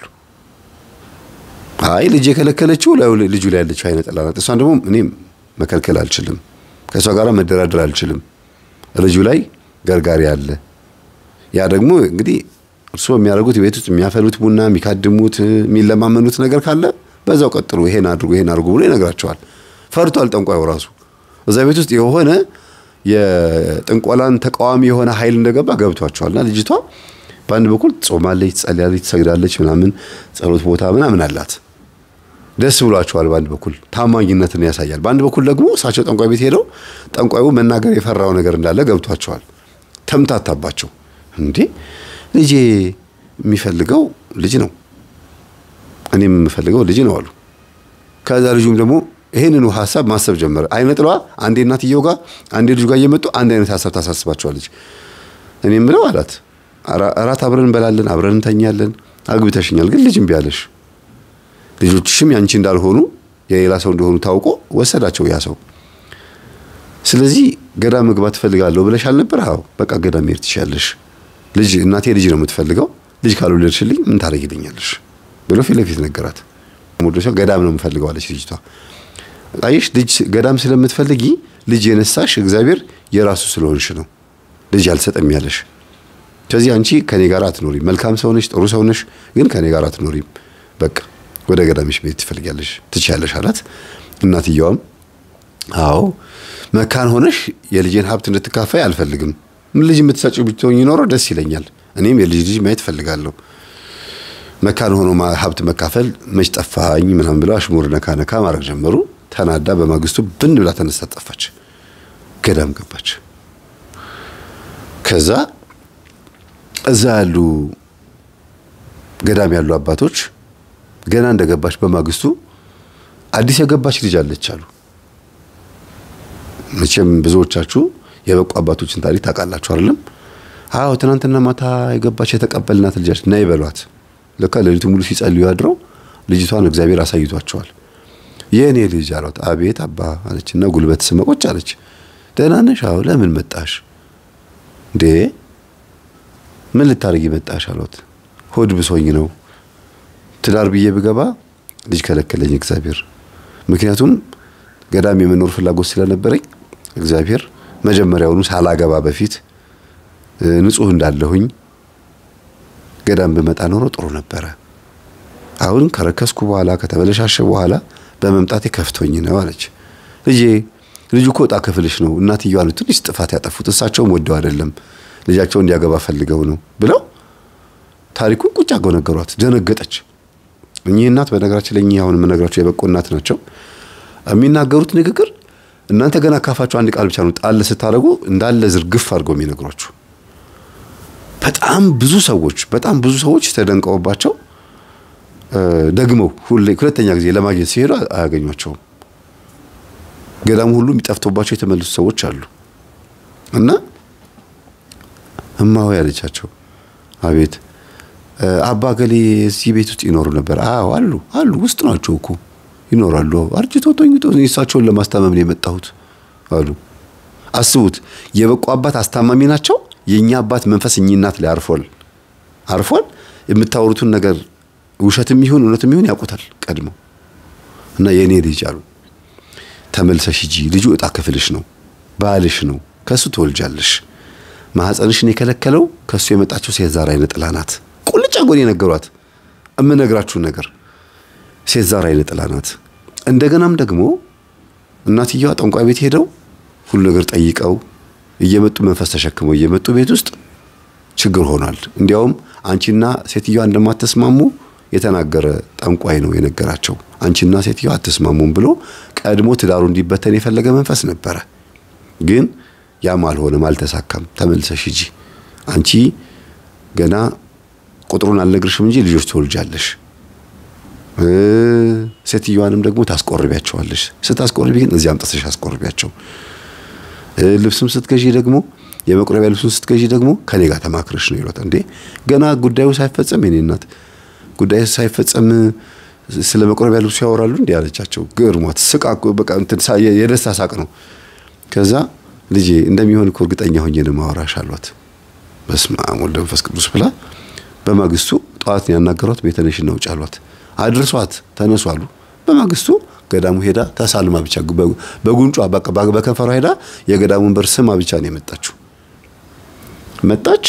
አይ ልጅ የከለከለችው ልጁ ላይ ያለችው አይነ ጥላ ናት። እሷን ደግሞ እኔም መከልከል አልችልም፣ ከእሷ ጋር መደራደር አልችልም። ልጁ ላይ ገርጋሪ አለ። ያ ደግሞ እንግዲህ እርስዎ የሚያደርጉት ቤት ውስጥ የሚያፈሉት ቡና፣ የሚካድሙት፣ የሚለማመኑት ነገር ካለ በዛው ቀጥሉ፣ ይሄን አድርጉ፣ ይሄን አድርጉ ብሎ ይነግራቸዋል። ፈርቷል ጠንቋዩ ራሱ። እዛ ቤት ውስጥ የሆነ የጥንቆላን ተቃዋሚ የሆነ ኃይል እንደገባ ገብቷቸዋልና ልጅቷ በአንድ በኩል ጾማለች፣ ትጸልያለች፣ ትሰግዳለች፣ ምናምን ጸሎት ቦታ ምናምን አላት። ደስ ብሏቸዋል። በአንድ በኩል ታማኝነትን ያሳያል። በአንድ በኩል ደግሞ እሳቸው ጠንቋይ ቤት ሄደው ጠንቋዩ መናገር የፈራው ነገር እንዳለ ገብቷቸዋል። ተምታታባቸው። እንዴ ልጄ የሚፈልገው ልጅ ነው፣ እኔም የምፈልገው ልጅ ነው አሉ። ከዛ ልጁም ደግሞ ይህንኑ ሀሳብ ማሰብ ጀመረ። አይነ ጥለዋ አንዴ እናትየው ጋር አንዴ ልጁ ጋር እየመጡ አንድ አይነት ሀሳብ ታሳስባቸዋለች። እኔ የምለው አላት እራት አብረን እንበላለን፣ አብረን እንተኛለን፣ አግብተሽኛል፣ ግን ልጅ እምቢ አለሽ። ልጆችሽም ያንቺ እንዳልሆኑ የሌላ ሰው እንደሆኑ ታውቆ ወሰዳቸው ያ ሰው። ስለዚህ ገዳም መግባት ትፈልጋለሁ ብለሽ አልነበር? አዎ በቃ ገዳም መሄድ ትችያለሽ። ልጅ እናቴ ልጅ ነው የምትፈልገው፣ ልጅ ካልወለድሽልኝ ምን ታደርጊልኛለሽ ብሎ ፊት ለፊት ነገራት። ገዳም ነው የምፈልገው አለች ልጅቷ። አየሽ ልጅ ገዳም ስለምትፈልጊ ልጅ የነሳሽ እግዚአብሔር የራሱ ስለሆንሽ ነው ልጅ አልሰጠም ያለሽ። ከዚህ አንቺ ከኔ ጋር አትኖሪም። መልካም ሰው ነሽ፣ ጥሩ ሰው ነሽ፣ ግን ከኔ ጋር አትኖሪም። በቃ ወደ ገዳምሽ መሄድ ትፈልጊያለሽ፣ ትችያለሽ አላት። እናትየዋም አዎ መካን ሆነሽ የልጄን ሀብት እንድትካፋይ አልፈልግም። ልጅ የምትሰጪው ብትሆኝ ይኖረው ደስ ይለኛል። እኔም የልጅ ልጅ ማየት እፈልጋለሁ። መካን ሆኖ ሀብት መካፈል መች ጠፋኝ ምናምን ብለው አሽሙር ነካ ነካ ማድረግ ጀመሩ። ተናዳ በማግስቱ ብን ብላ ተነስታ ጠፋች። ገዳም ገባች። ከዛ እዛ ያሉ ገዳም ያሉ አባቶች ገና እንደገባች በማግስቱ አዲስ የገባች ልጅ አለች አሉ። መቼም ብዙዎቻችሁ የበቁ አባቶችን ታሪክ ታውቃላችሁ አይደለም? አዎ ትናንትና ማታ የገባች የተቀበልናት ልጃች ና ይበሏት። ለካ ሌሊቱ ሙሉ ሲጸልዩ ያድረው ልጅቷን እግዚአብሔር አሳይቷቸዋል። የእኔ ልጅ አሏት። አቤት አባ አለችና ጉልበት ስመቆች አለች። ደህና ነሽ? አዎ። ለምን መጣሽ እንዴ? ምን ልታደርጊ መጣሽ አሏት። ሆድ ብሶኝ ነው ትዳር ብዬ ብገባ ልጅ ከለከለኝ እግዚአብሔር። ምክንያቱም ገዳም የመኖር ፍላጎት ስለነበረኝ እግዚአብሔር መጀመሪያውኑ ሳላገባ በፊት ንጹሕ እንዳለሁኝ ገዳም ብመጣ ኖሮ ጥሩ ነበረ። አሁን ከረከስኩ በኋላ ከተበለሻሸ በኋላ በመምጣቴ ከፍቶኝ ነው አለች። ልጄ ልጁ እኮ ዕጣ ክፍልሽ ነው። እናትየዋ ነው ትንሽ ጥፋት ያጠፉት፣ እሳቸውም ወደው አይደለም ልጃቸው እንዲያገባ ፈልገው ነው ብለው ታሪኩን ቁጭ አገው ነገሯት። ደነገጠች። እኚህ እናት በነገራችን ላይ እኚህ አሁን የምነግራቸው የበቁ እናት ናቸው። የሚናገሩት ንግግር እናንተ ገና ካፋቸው አንድ ቃል ብቻ ነው ጣል ስታደርጉ እንዳለ ዝርግፍ አድርገው የሚነግሯችሁ። በጣም ብዙ ሰዎች በጣም ብዙ ሰዎች ተደንቀውባቸው ደግመው ሁሌ ሁለተኛ ጊዜ ለማግኘት ሲሄዱ አያገኟቸውም። ገዳሙ ሁሉ የሚጠፍቶባቸው የተመለሱ ሰዎች አሉ። እና እማሆ ያለቻቸው አቤት አባ ገሌ እዚህ ቤት ውስጥ ይኖሩ ነበር? አዎ አሉ አሉ ውስጥ ናቸው እኮ ይኖራሉ። አርጅቶ ተኝቶ እሳቸውን ለማስታመም ነው የመጣሁት አሉ። አስቡት፣ የበቁ አባት አስታማሚ ናቸው። የእኛ አባት መንፈስ እኚህ እናት ላይ አርፏል አርፏል። የምታወሩትን ነገር ውሸትም ይሁን እውነትም ይሁን ያውቁታል ቀድሞ እና የእኔ ልጅ አሉ ተመልሰሽ ሂጂ፣ ልጁ ዕጣ ክፍልሽ ነው፣ ባልሽ ነው፣ ከእሱ ትወልጃለሽ። ማህፀንሽን የከለከለው ከእሱ የመጣችው ሴት ዛር አይነ ጥላ ናት። ቁልጭ አጎን የነገሯት እምነግራችሁን ነገር ሴት ዛር አይነ ጥላ ናት። እንደገናም ደግሞ እናትየዋ ጠንቋይ ቤት ሄደው ሁሉ ነገር ጠይቀው እየመጡ መንፈስ ተሸክመው እየመጡ ቤት ውስጥ ችግር ሆኗል። እንዲያውም አንቺና ሴትዮዋ እንደማትስማሙ የተናገረ ጠንቋይ ነው የነገራቸው። አንቺና ሴትዮዋ አትስማሙም ብሎ ቀድሞ ትዳሩ እንዲበተን የፈለገ መንፈስ ነበረ። ግን ያም አልሆነም፣ አልተሳካም። ተመልሰሽ ሂጂ፣ አንቺ ገና ቁጥሩን አልነግርሽም እንጂ ልጆች ትወልጃለሽ ሴትዮዋንም ደግሞ ታስቆርቢያቸዋለሽ። ስታስቆርቢ ግን እዚህ አምጥተሽ አስቆርቢያቸው። ልብስም ስትገዢ ደግሞ የመቁረቢያ ልብሱን ስትገዢ ደግሞ ከኔ ጋር ተማክረሽ ነው ይሏት። እንዴ ገና ጉዳዩ ሳይፈጸም የኔ እናት ጉዳዩ ሳይፈጸም ስለ መቁረቢያ ልብሱ ያወራሉ እንዴ አለቻቸው። ግርሟት ስቃ በቃ እንትን የደስታ ሳቅ ነው። ከዛ ልጄ እንደሚሆን እኮ እርግጠኛ ሆኜ ነው ማወራሽ አሏት። በስመ አብ ወወልድ ወመንፈስ ቅዱስ ብላ በማግስቱ ጠዋት ያናገሯት ቤተነሽና ውጭ አሏት። አድርሷት ተነሱ አሉ። በማግስቱ ገዳሙ ሄዳ ተሳልማ ብቻ በጉንጯ በከንፈሯ ሄዳ የገዳሙን በር ስማ ብቻ ነው የመጣችው። መጣች።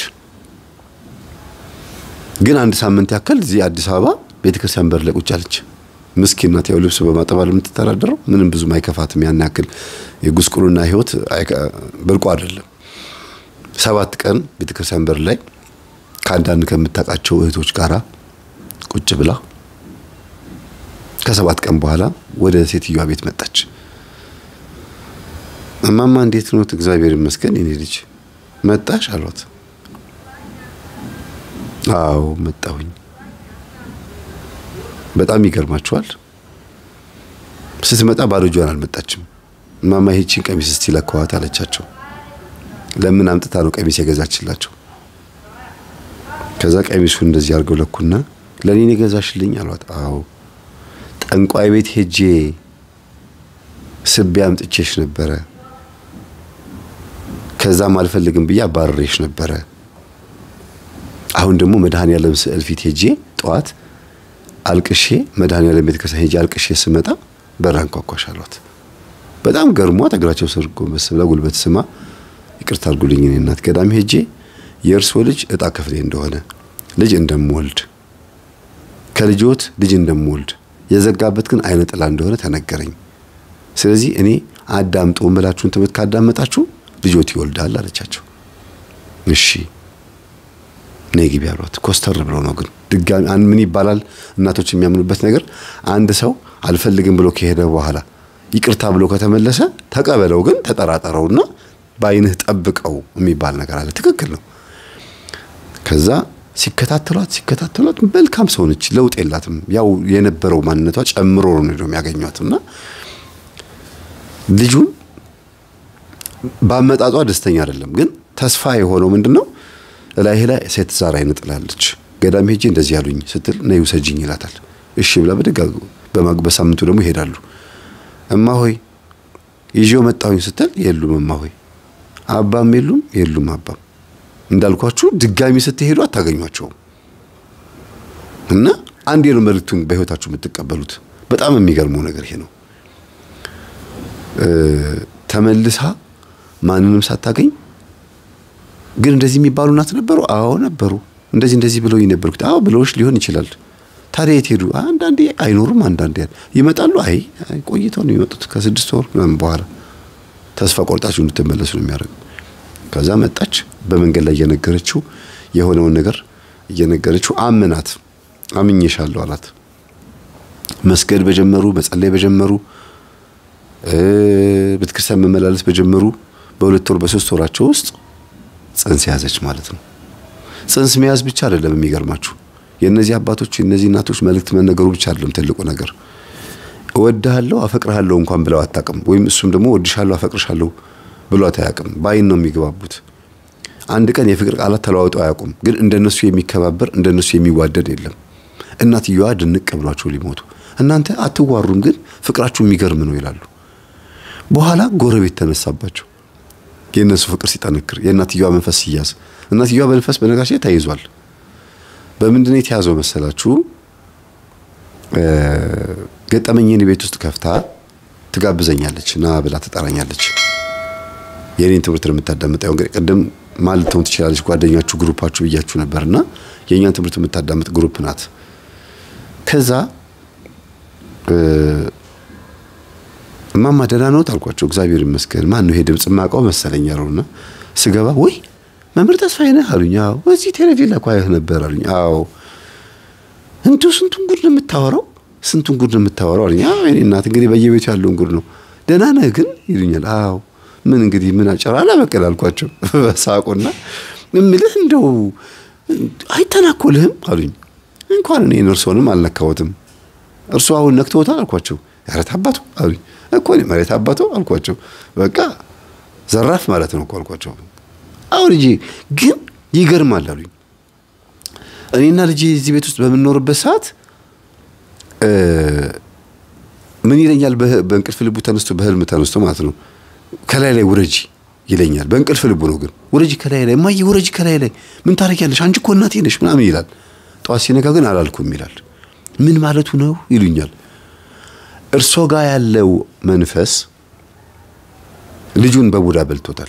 ግን አንድ ሳምንት ያክል እዚህ አዲስ አበባ ቤተክርስቲያን በር ላይ ቁጭ አለች። ምስኪን ናት። ያው ልብስ በማጠባል የምትተዳደረው ምንም ብዙም አይከፋትም። ያን ያክል የጉስቁልና ህይወት ብርቁ አይደለም። ሰባት ቀን ቤተክርስቲያን በር ላይ ከአንዳንድ ከምታውቃቸው እህቶች ጋራ ቁጭ ብላ ከሰባት ቀን በኋላ ወደ ሴትዮዋ ቤት መጣች። እማማ እንዴት ነው? እግዚአብሔር ይመስገን የኔ ልጅ መጣሽ አሏት። አዎ መጣሁኝ። በጣም ይገርማችኋል። ስትመጣ ባዶ እጇን አልመጣችም። እማማ ይህቺን ቀሚስ እስቲ ለከዋት አለቻቸው። ለምን አምጥታ ነው ቀሚስ የገዛችላቸው? ከዛ ቀሚሱን እንደዚህ አድርገው ለኩና ለኔ የገዛሽልኝ አሏት። አዎ ጠንቋይ ቤት ሄጄ ስቤ አምጥቼሽ ነበረ። ከዛም አልፈልግም ብዬ አባረሬሽ ነበረ። አሁን ደግሞ መድኃኔዓለም ስዕል ፊት ሄጄ ጠዋት አልቅሼ መድኃኔዓለም ቤተ ክርስቲያን ሄጄ አልቅሼ ስመጣ በር አንኳኳሽ አሏት። በጣም ገርሟት እግራቸው ስር ጎንበስ ብላ ጉልበት ስማ ይቅርታ አድርጉልኝ እኔ እናት ገዳም ሄጄ የእርስዎ ልጅ ዕጣ ክፍሌ እንደሆነ ልጅ እንደምወልድ ከልጆት ልጅ እንደምወልድ የዘጋበት ግን አይነ ጥላ እንደሆነ ተነገረኝ። ስለዚህ እኔ አዳምጡ እምላችሁን ትምህርት ካዳመጣችሁ ልጆት ይወልዳል አለቻቸው። እሺ ነይ ግቢ አሏት። ኮስተር ብለው ነው ግን ድጋሚ ምን ይባላል እናቶች የሚያምኑበት ነገር አንድ ሰው አልፈልግም ብሎ ከሄደ በኋላ ይቅርታ ብሎ ከተመለሰ ተቀበለው፣ ግን ተጠራጠረውና በአይንህ ጠብቀው የሚባል ነገር አለ። ትክክል ነው። ከዛ ሲከታተሏት ሲከታተሏት መልካም ሰው ነች፣ ለውጥ የላትም። ያው የነበረው ማንነቷ ጨምሮ ነው የሚያገኟት እና ልጁን በአመጣጧ ደስተኛ አይደለም። ግን ተስፋ የሆነው ምንድነው እላይህ ላይ ሴት ዛር አይነ ጥላለች። ገዳም ሄጄ እንደዚህ ያሉኝ ስትል ነይ ውሰጂኝ ይላታል። እሺ ብላ በደጋ በሳምንቱ ደግሞ ይሄዳሉ። እማ ሆይ ይዤው መጣሁኝ ስትል የሉም እማ ሆይ አባም የሉም የሉም አባም እንዳልኳችሁ ድጋሚ ስትሄዱ አታገኟቸውም። እና አንዴ ነው መልእክቱን በህይወታችሁ የምትቀበሉት። በጣም የሚገርመው ነገር ይሄ ነው። ተመልሳ ማንንም ሳታገኝ ግን እንደዚህ የሚባሉ እናት ነበሩ። አዎ ነበሩ። እንደዚህ እንደዚህ ብለው ነበርኩት። አዎ ብለውሽ ሊሆን ይችላል። ታዲያ የት ሄዱ? አንዳንዴ አይኖሩም፣ አንዳንዴ ይመጣሉ። አይ ቆይተው ነው የሚመጡት ከስድስት ወር ምናምን በኋላ ተስፋ ቆርጣችሁ እንድትመለሱ ነው የሚያደርገው። ከዛ መጣች። በመንገድ ላይ እየነገረችው የሆነውን ነገር እየነገረችው አመናት። አምኜሻለሁ አላት። መስገድ በጀመሩ መጸለይ በጀመሩ ቤተክርስቲያን መመላለስ በጀመሩ በሁለት ወር በሶስት ወራቸው ውስጥ ጽንስ ያዘች ማለት ነው። ጽንስ መያዝ ብቻ አይደለም የሚገርማችሁ የእነዚህ አባቶች የእነዚህ እናቶች መልእክት መነገሩ ብቻ አይደለም ትልቁ ነገር። እወድሃለሁ አፈቅርሃለሁ እንኳን ብለው አታውቅም። ወይም እሱም ደግሞ እወድሻለሁ አፈቅርሻለሁ ብሏት አያውቅም። በአይን ነው የሚገባቡት። አንድ ቀን የፍቅር ቃላት ተለዋውጠው አያውቁም። ግን እንደነሱ የሚከባበር እንደነሱ የሚዋደድ የለም። እናትየዋ ድንቅ ብሏቸው ሊሞቱ እናንተ አትዋሩም፣ ግን ፍቅራችሁ የሚገርም ነው ይላሉ። በኋላ ጎረቤት ተነሳባቸው። የእነሱ ፍቅር ሲጠነክር የእናትየዋ መንፈስ ሲያዝ፣ እናትየዋ በመንፈስ በነጋሽ ተይዟል። በምንድን ነው የተያዘው መሰላችሁ? ገጠመኝን ቤት ውስጥ ከፍታ ትጋብዘኛለች፣ ና ብላ ትጠራኛለች። የኔን ትምህርት ነው የምታዳምጠው። እንግዲህ ቅድም ማለት ተውን ትችላለች፣ ጓደኛችሁ ግሩፓችሁ ብያችሁ ነበርና የእኛን ትምህርት የምታዳምጥ ግሩፕ ናት። ከዛ እማማ ደህና ነዎት አልኳቸው። እግዚአብሔር ይመስገን። ማን ነው ይሄ ድምፅ የማውቀው መሰለኝ አሉና ስገባ ወይ መምህር ተስፋዬ ነህ አሉኝ። አዎ። እዚህ ቴሌቪዥን ላይ እኮ አየህ ነበር አሉኝ። አዎ። እንዲሁ ስንቱን ጉድ ነው የምታወራው፣ ስንቱን ጉድ ነው የምታወራው አሉኝ። አዎ የእኔ እናት እንግዲህ በየቤቱ ያለውን ጉድ ነው። ደህና ነህ ግን ይሉኛል። አዎ። ምን እንግዲህ ምን አጨራ አላበቀል አልኳቸው በሳቁና እምልህ እንደው አይተናኮልህም አሉኝ። እንኳን እኔ እርሶንም አልነካሁትም እርሱ አሁን ነክቶታል አልኳቸው። ያረት አባቱ አሉኝ እኮ እኔ መሬት አባቱ አልኳቸው። በቃ ዘራፍ ማለት ነው እኮ አልኳቸው። አሁን ልጄ ግን ይገርማል አሉኝ። እኔና ልጄ እዚህ ቤት ውስጥ በምንኖርበት ሰዓት ምን ይለኛል? በእንቅልፍ ልቡ ተነስቶ በህልም ተነስቶ ማለት ነው ከላይ ላይ ውረጂ ይለኛል። በእንቅልፍ ልቡ ነው ግን ውረጂ ከላይ ላይ እማዬ ውረጂ ከላይ ላይ ምን ታደርጊያለሽ? አንቺ እኮ እናቴ ነሽ ምናምን ይላል። ጠዋት ሲነጋ ግን አላልኩም ይላል። ምን ማለቱ ነው ይሉኛል። እርሶ ጋር ያለው መንፈስ ልጁን በቡዳ በልቶታል።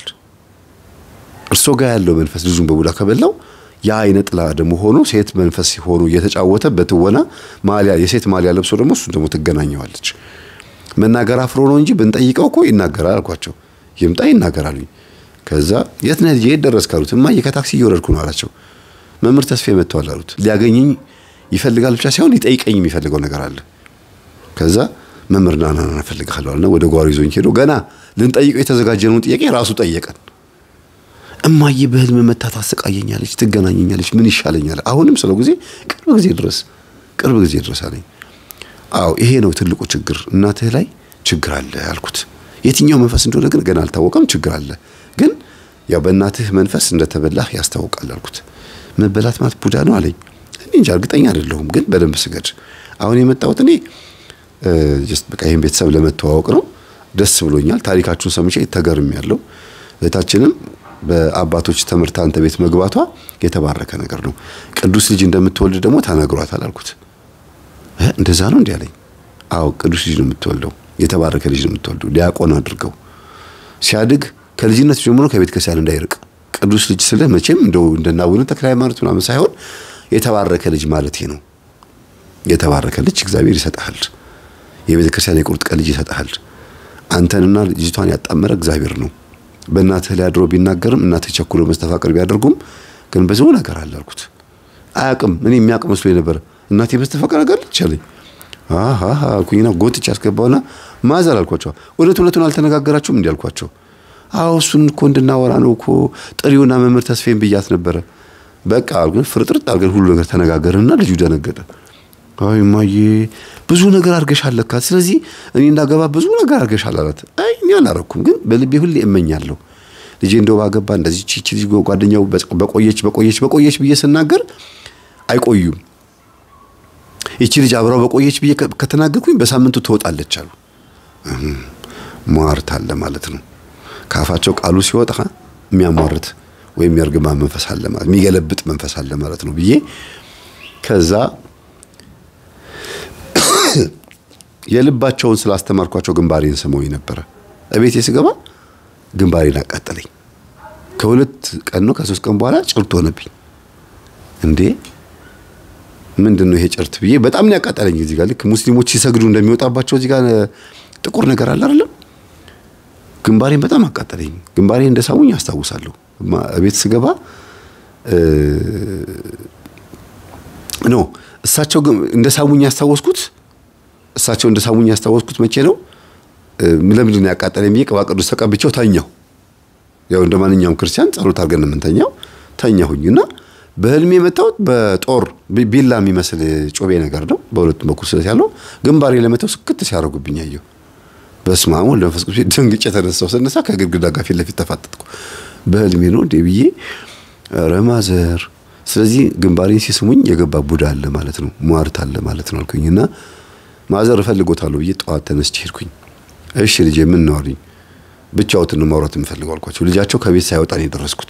እርሶ ጋር ያለው መንፈስ ልጁን በቡዳ ከበላው ያ አይነ ጥላ ደግሞ ሆኖ ሴት መንፈስ ሆኖ እየተጫወተ በትወና ማሊያ የሴት ማሊያ ለብሶ ደግሞ እሱን ደግሞ ትገናኘዋለች። መናገር አፍሮ ነው እንጂ ብንጠይቀው እኮ ይናገራል አልኳቸው። ይምጣ ይናገራሉኝ። ከዛ የት ነህ ልጄ የት ደረስክ አሉት። እማዬ ከታክሲ እየወረድኩ ነው አላቸው። መምህር ተስፋዬ መጥተዋል አሉት። ሊያገኘኝ ይፈልጋል ብቻ ሳይሆን ሊጠይቀኝ የሚፈልገው ነገር አለ። ከዛ መምህር ና ና ና እፈልግሃለሁ አለና ወደ ጓሮ ይዞኝ ሄዶ ገና ልንጠይቀው የተዘጋጀነውን ጥያቄ ራሱ ጠየቀን። እማዬ በህልም መታ ታሰቃየኛለች፣ ትገናኘኛለች፣ ምን ይሻለኛል? አሁንም ስለው ጊዜ ቅርብ ጊዜ ድረስ ቅርብ ጊዜ ድረስ አለኝ። አዎ ይሄ ነው ትልቁ ችግር፣ እናትህ ላይ ችግር አለ አልኩት። የትኛው መንፈስ እንደሆነ ግን ገና አልታወቀም። ችግር አለ ግን ያው በእናትህ መንፈስ እንደተበላህ ያስታውቃል አልኩት። መበላት ማለት ቡዳ ነው አለኝ። እኔ እንጃ እርግጠኛ አይደለሁም፣ ግን በደንብ ስገድ። አሁን የመጣሁት እኔ ጀስት በቃ ይህን ቤተሰብ ለመተዋወቅ ነው። ደስ ብሎኛል። ታሪካችሁን ሰምቼ ተገርም ያለው እህታችንም በአባቶች ትምህርት አንተ ቤት መግባቷ የተባረከ ነገር ነው። ቅዱስ ልጅ እንደምትወልድ ደግሞ ተነግሯታል አልኩት። እንደዛ ነው እንዲህ አለኝ። አዎ ቅዱስ ልጅ ነው የምትወልደው፣ የተባረከ ልጅ ነው የምትወልደው። ዲያቆን አድርገው ሲያድግ ከልጅነት ጀምሮ ከቤተ ክርስቲያን እንዳይርቅ ቅዱስ ልጅ ስልህ መቼም እንደው እንደና አቡነ ተክለ ሃይማኖት ምናምን ሳይሆን የተባረከ ልጅ ማለት ነው። የተባረከ ልጅ እግዚአብሔር ይሰጥሃል። የቤተ ክርስቲያን የቁርጥ ቀን ልጅ ይሰጥሃል። አንተንና ልጅቷን ያጣመረ እግዚአብሔር ነው። በእናትህ ላይ አድሮ ቢናገርም እናትህ ቸኩሎ መስተፋቅር ቢያደርጉም ግን ብዙ ነገር አለ አልኩት። አያውቅም። እኔ የሚያውቅ መስሎኝ ነበር። እናቴ መስተፋቅር አጋለች አለኝ። አሃ አልኩኝና ጎትቼ አስገባውና ማዘር አልኳቸው። እውነት እውነቱን አልተነጋገራችሁም እንዲህ አልኳቸው። አዎ እሱን እኮ እንድናወራ ነው እኮ ጥሪውና መምህር ተስፋዬን ብያት ነበረ። በቃ አልኩኝ። ፍርጥርጥ አድርገን ሁሉ ነገር ተነጋገርንና ልጁ ደነገጠ። አይ እማዬ ብዙ ነገር አድርገሻል ለካ። ስለዚህ እኔ እንዳገባ ብዙ ነገር አድርገሻል አላት። አይ እኔ አላረኩም፣ ግን በልቤ ሁሌ እመኛለሁ ልጄ እንደው ባገባ እንደዚህ ቺቺ ልጅ ጓደኛው በቆየች በቆየች በቆየች ብዬ ስናገር አይቆዩም። ይቺ ልጅ አብራው በቆየች ብዬ ከተናገርኩኝ በሳምንቱ ትወጣለች አሉ። ሟርት አለ ማለት ነው። ከአፋቸው ቃሉ ሲወጣ የሚያሟርት ወይም የእርግማ መንፈስ አለ ማለት የሚገለብጥ መንፈስ አለ ማለት ነው ብዬ ከዛ የልባቸውን ስላስተማርኳቸው ግንባሬን ስመውኝ ነበረ። እቤቴ ስገባ ግንባሬን አቃጠለኝ። ከሁለት ቀን ነው ከሶስት ቀን በኋላ ጭርት ሆነብኝ። እንዴ ምንድን ነው ይሄ ጭርት ብዬ በጣም ነው ያቃጠለኝ። እዚህ ጋር ልክ ሙስሊሞች ሲሰግዱ እንደሚወጣባቸው እዚህ ጋር ጥቁር ነገር አለ አይደለም? ግንባሬን በጣም አቃጠለኝ። ግንባሬ እንደ ሳሙኝ አስታውሳለሁ። ቤት ስገባ ኖ እሳቸው እንደ ሳሙኝ ያስታወስኩት እሳቸው እንደ ሳሙኝ ያስታወስኩት መቼ ነው? ለምንድን ነው ያቃጠለኝ ብዬ ቅባ ቅዱስ ተቀብቼው ተኛው። ያው እንደ ማንኛውም ክርስቲያን ጸሎት አድርገን የምንተኛው ተኛሁኝ እና በህልሜ የመታሁት በጦር ቢላ የሚመስል ጮቤ ነገር ነው። በሁለቱም በኩል ስለት ያለው ግንባሬ ለመተው ስክት ሲያደርጉብኝ አየሁ። በስመ አብ ወወልድ ወመንፈስ ቅዱስ ደንግጬ ተነሳሁ። ስነሳ ከግድግዳ ጋር ፊት ለፊት ተፋጠጥኩ። በህልሜ ነው እንዴ ብዬ ኧረ ማዘር። ስለዚህ ግንባሬን ሲስሙኝ የገባ ቡዳ አለ ማለት ነው፣ ሟርት አለ ማለት ነው አልኩኝ እና ማዘር እፈልጎታለሁ ብዬ ጠዋት ተነስቼ ሄድኩኝ። እሺ ልጄ ምን ነው አሉኝ። ብቻዎትን ማውራት የምፈልገው አልኳቸው። ልጃቸው ከቤት ሳይወጣ ነው የደረስኩት።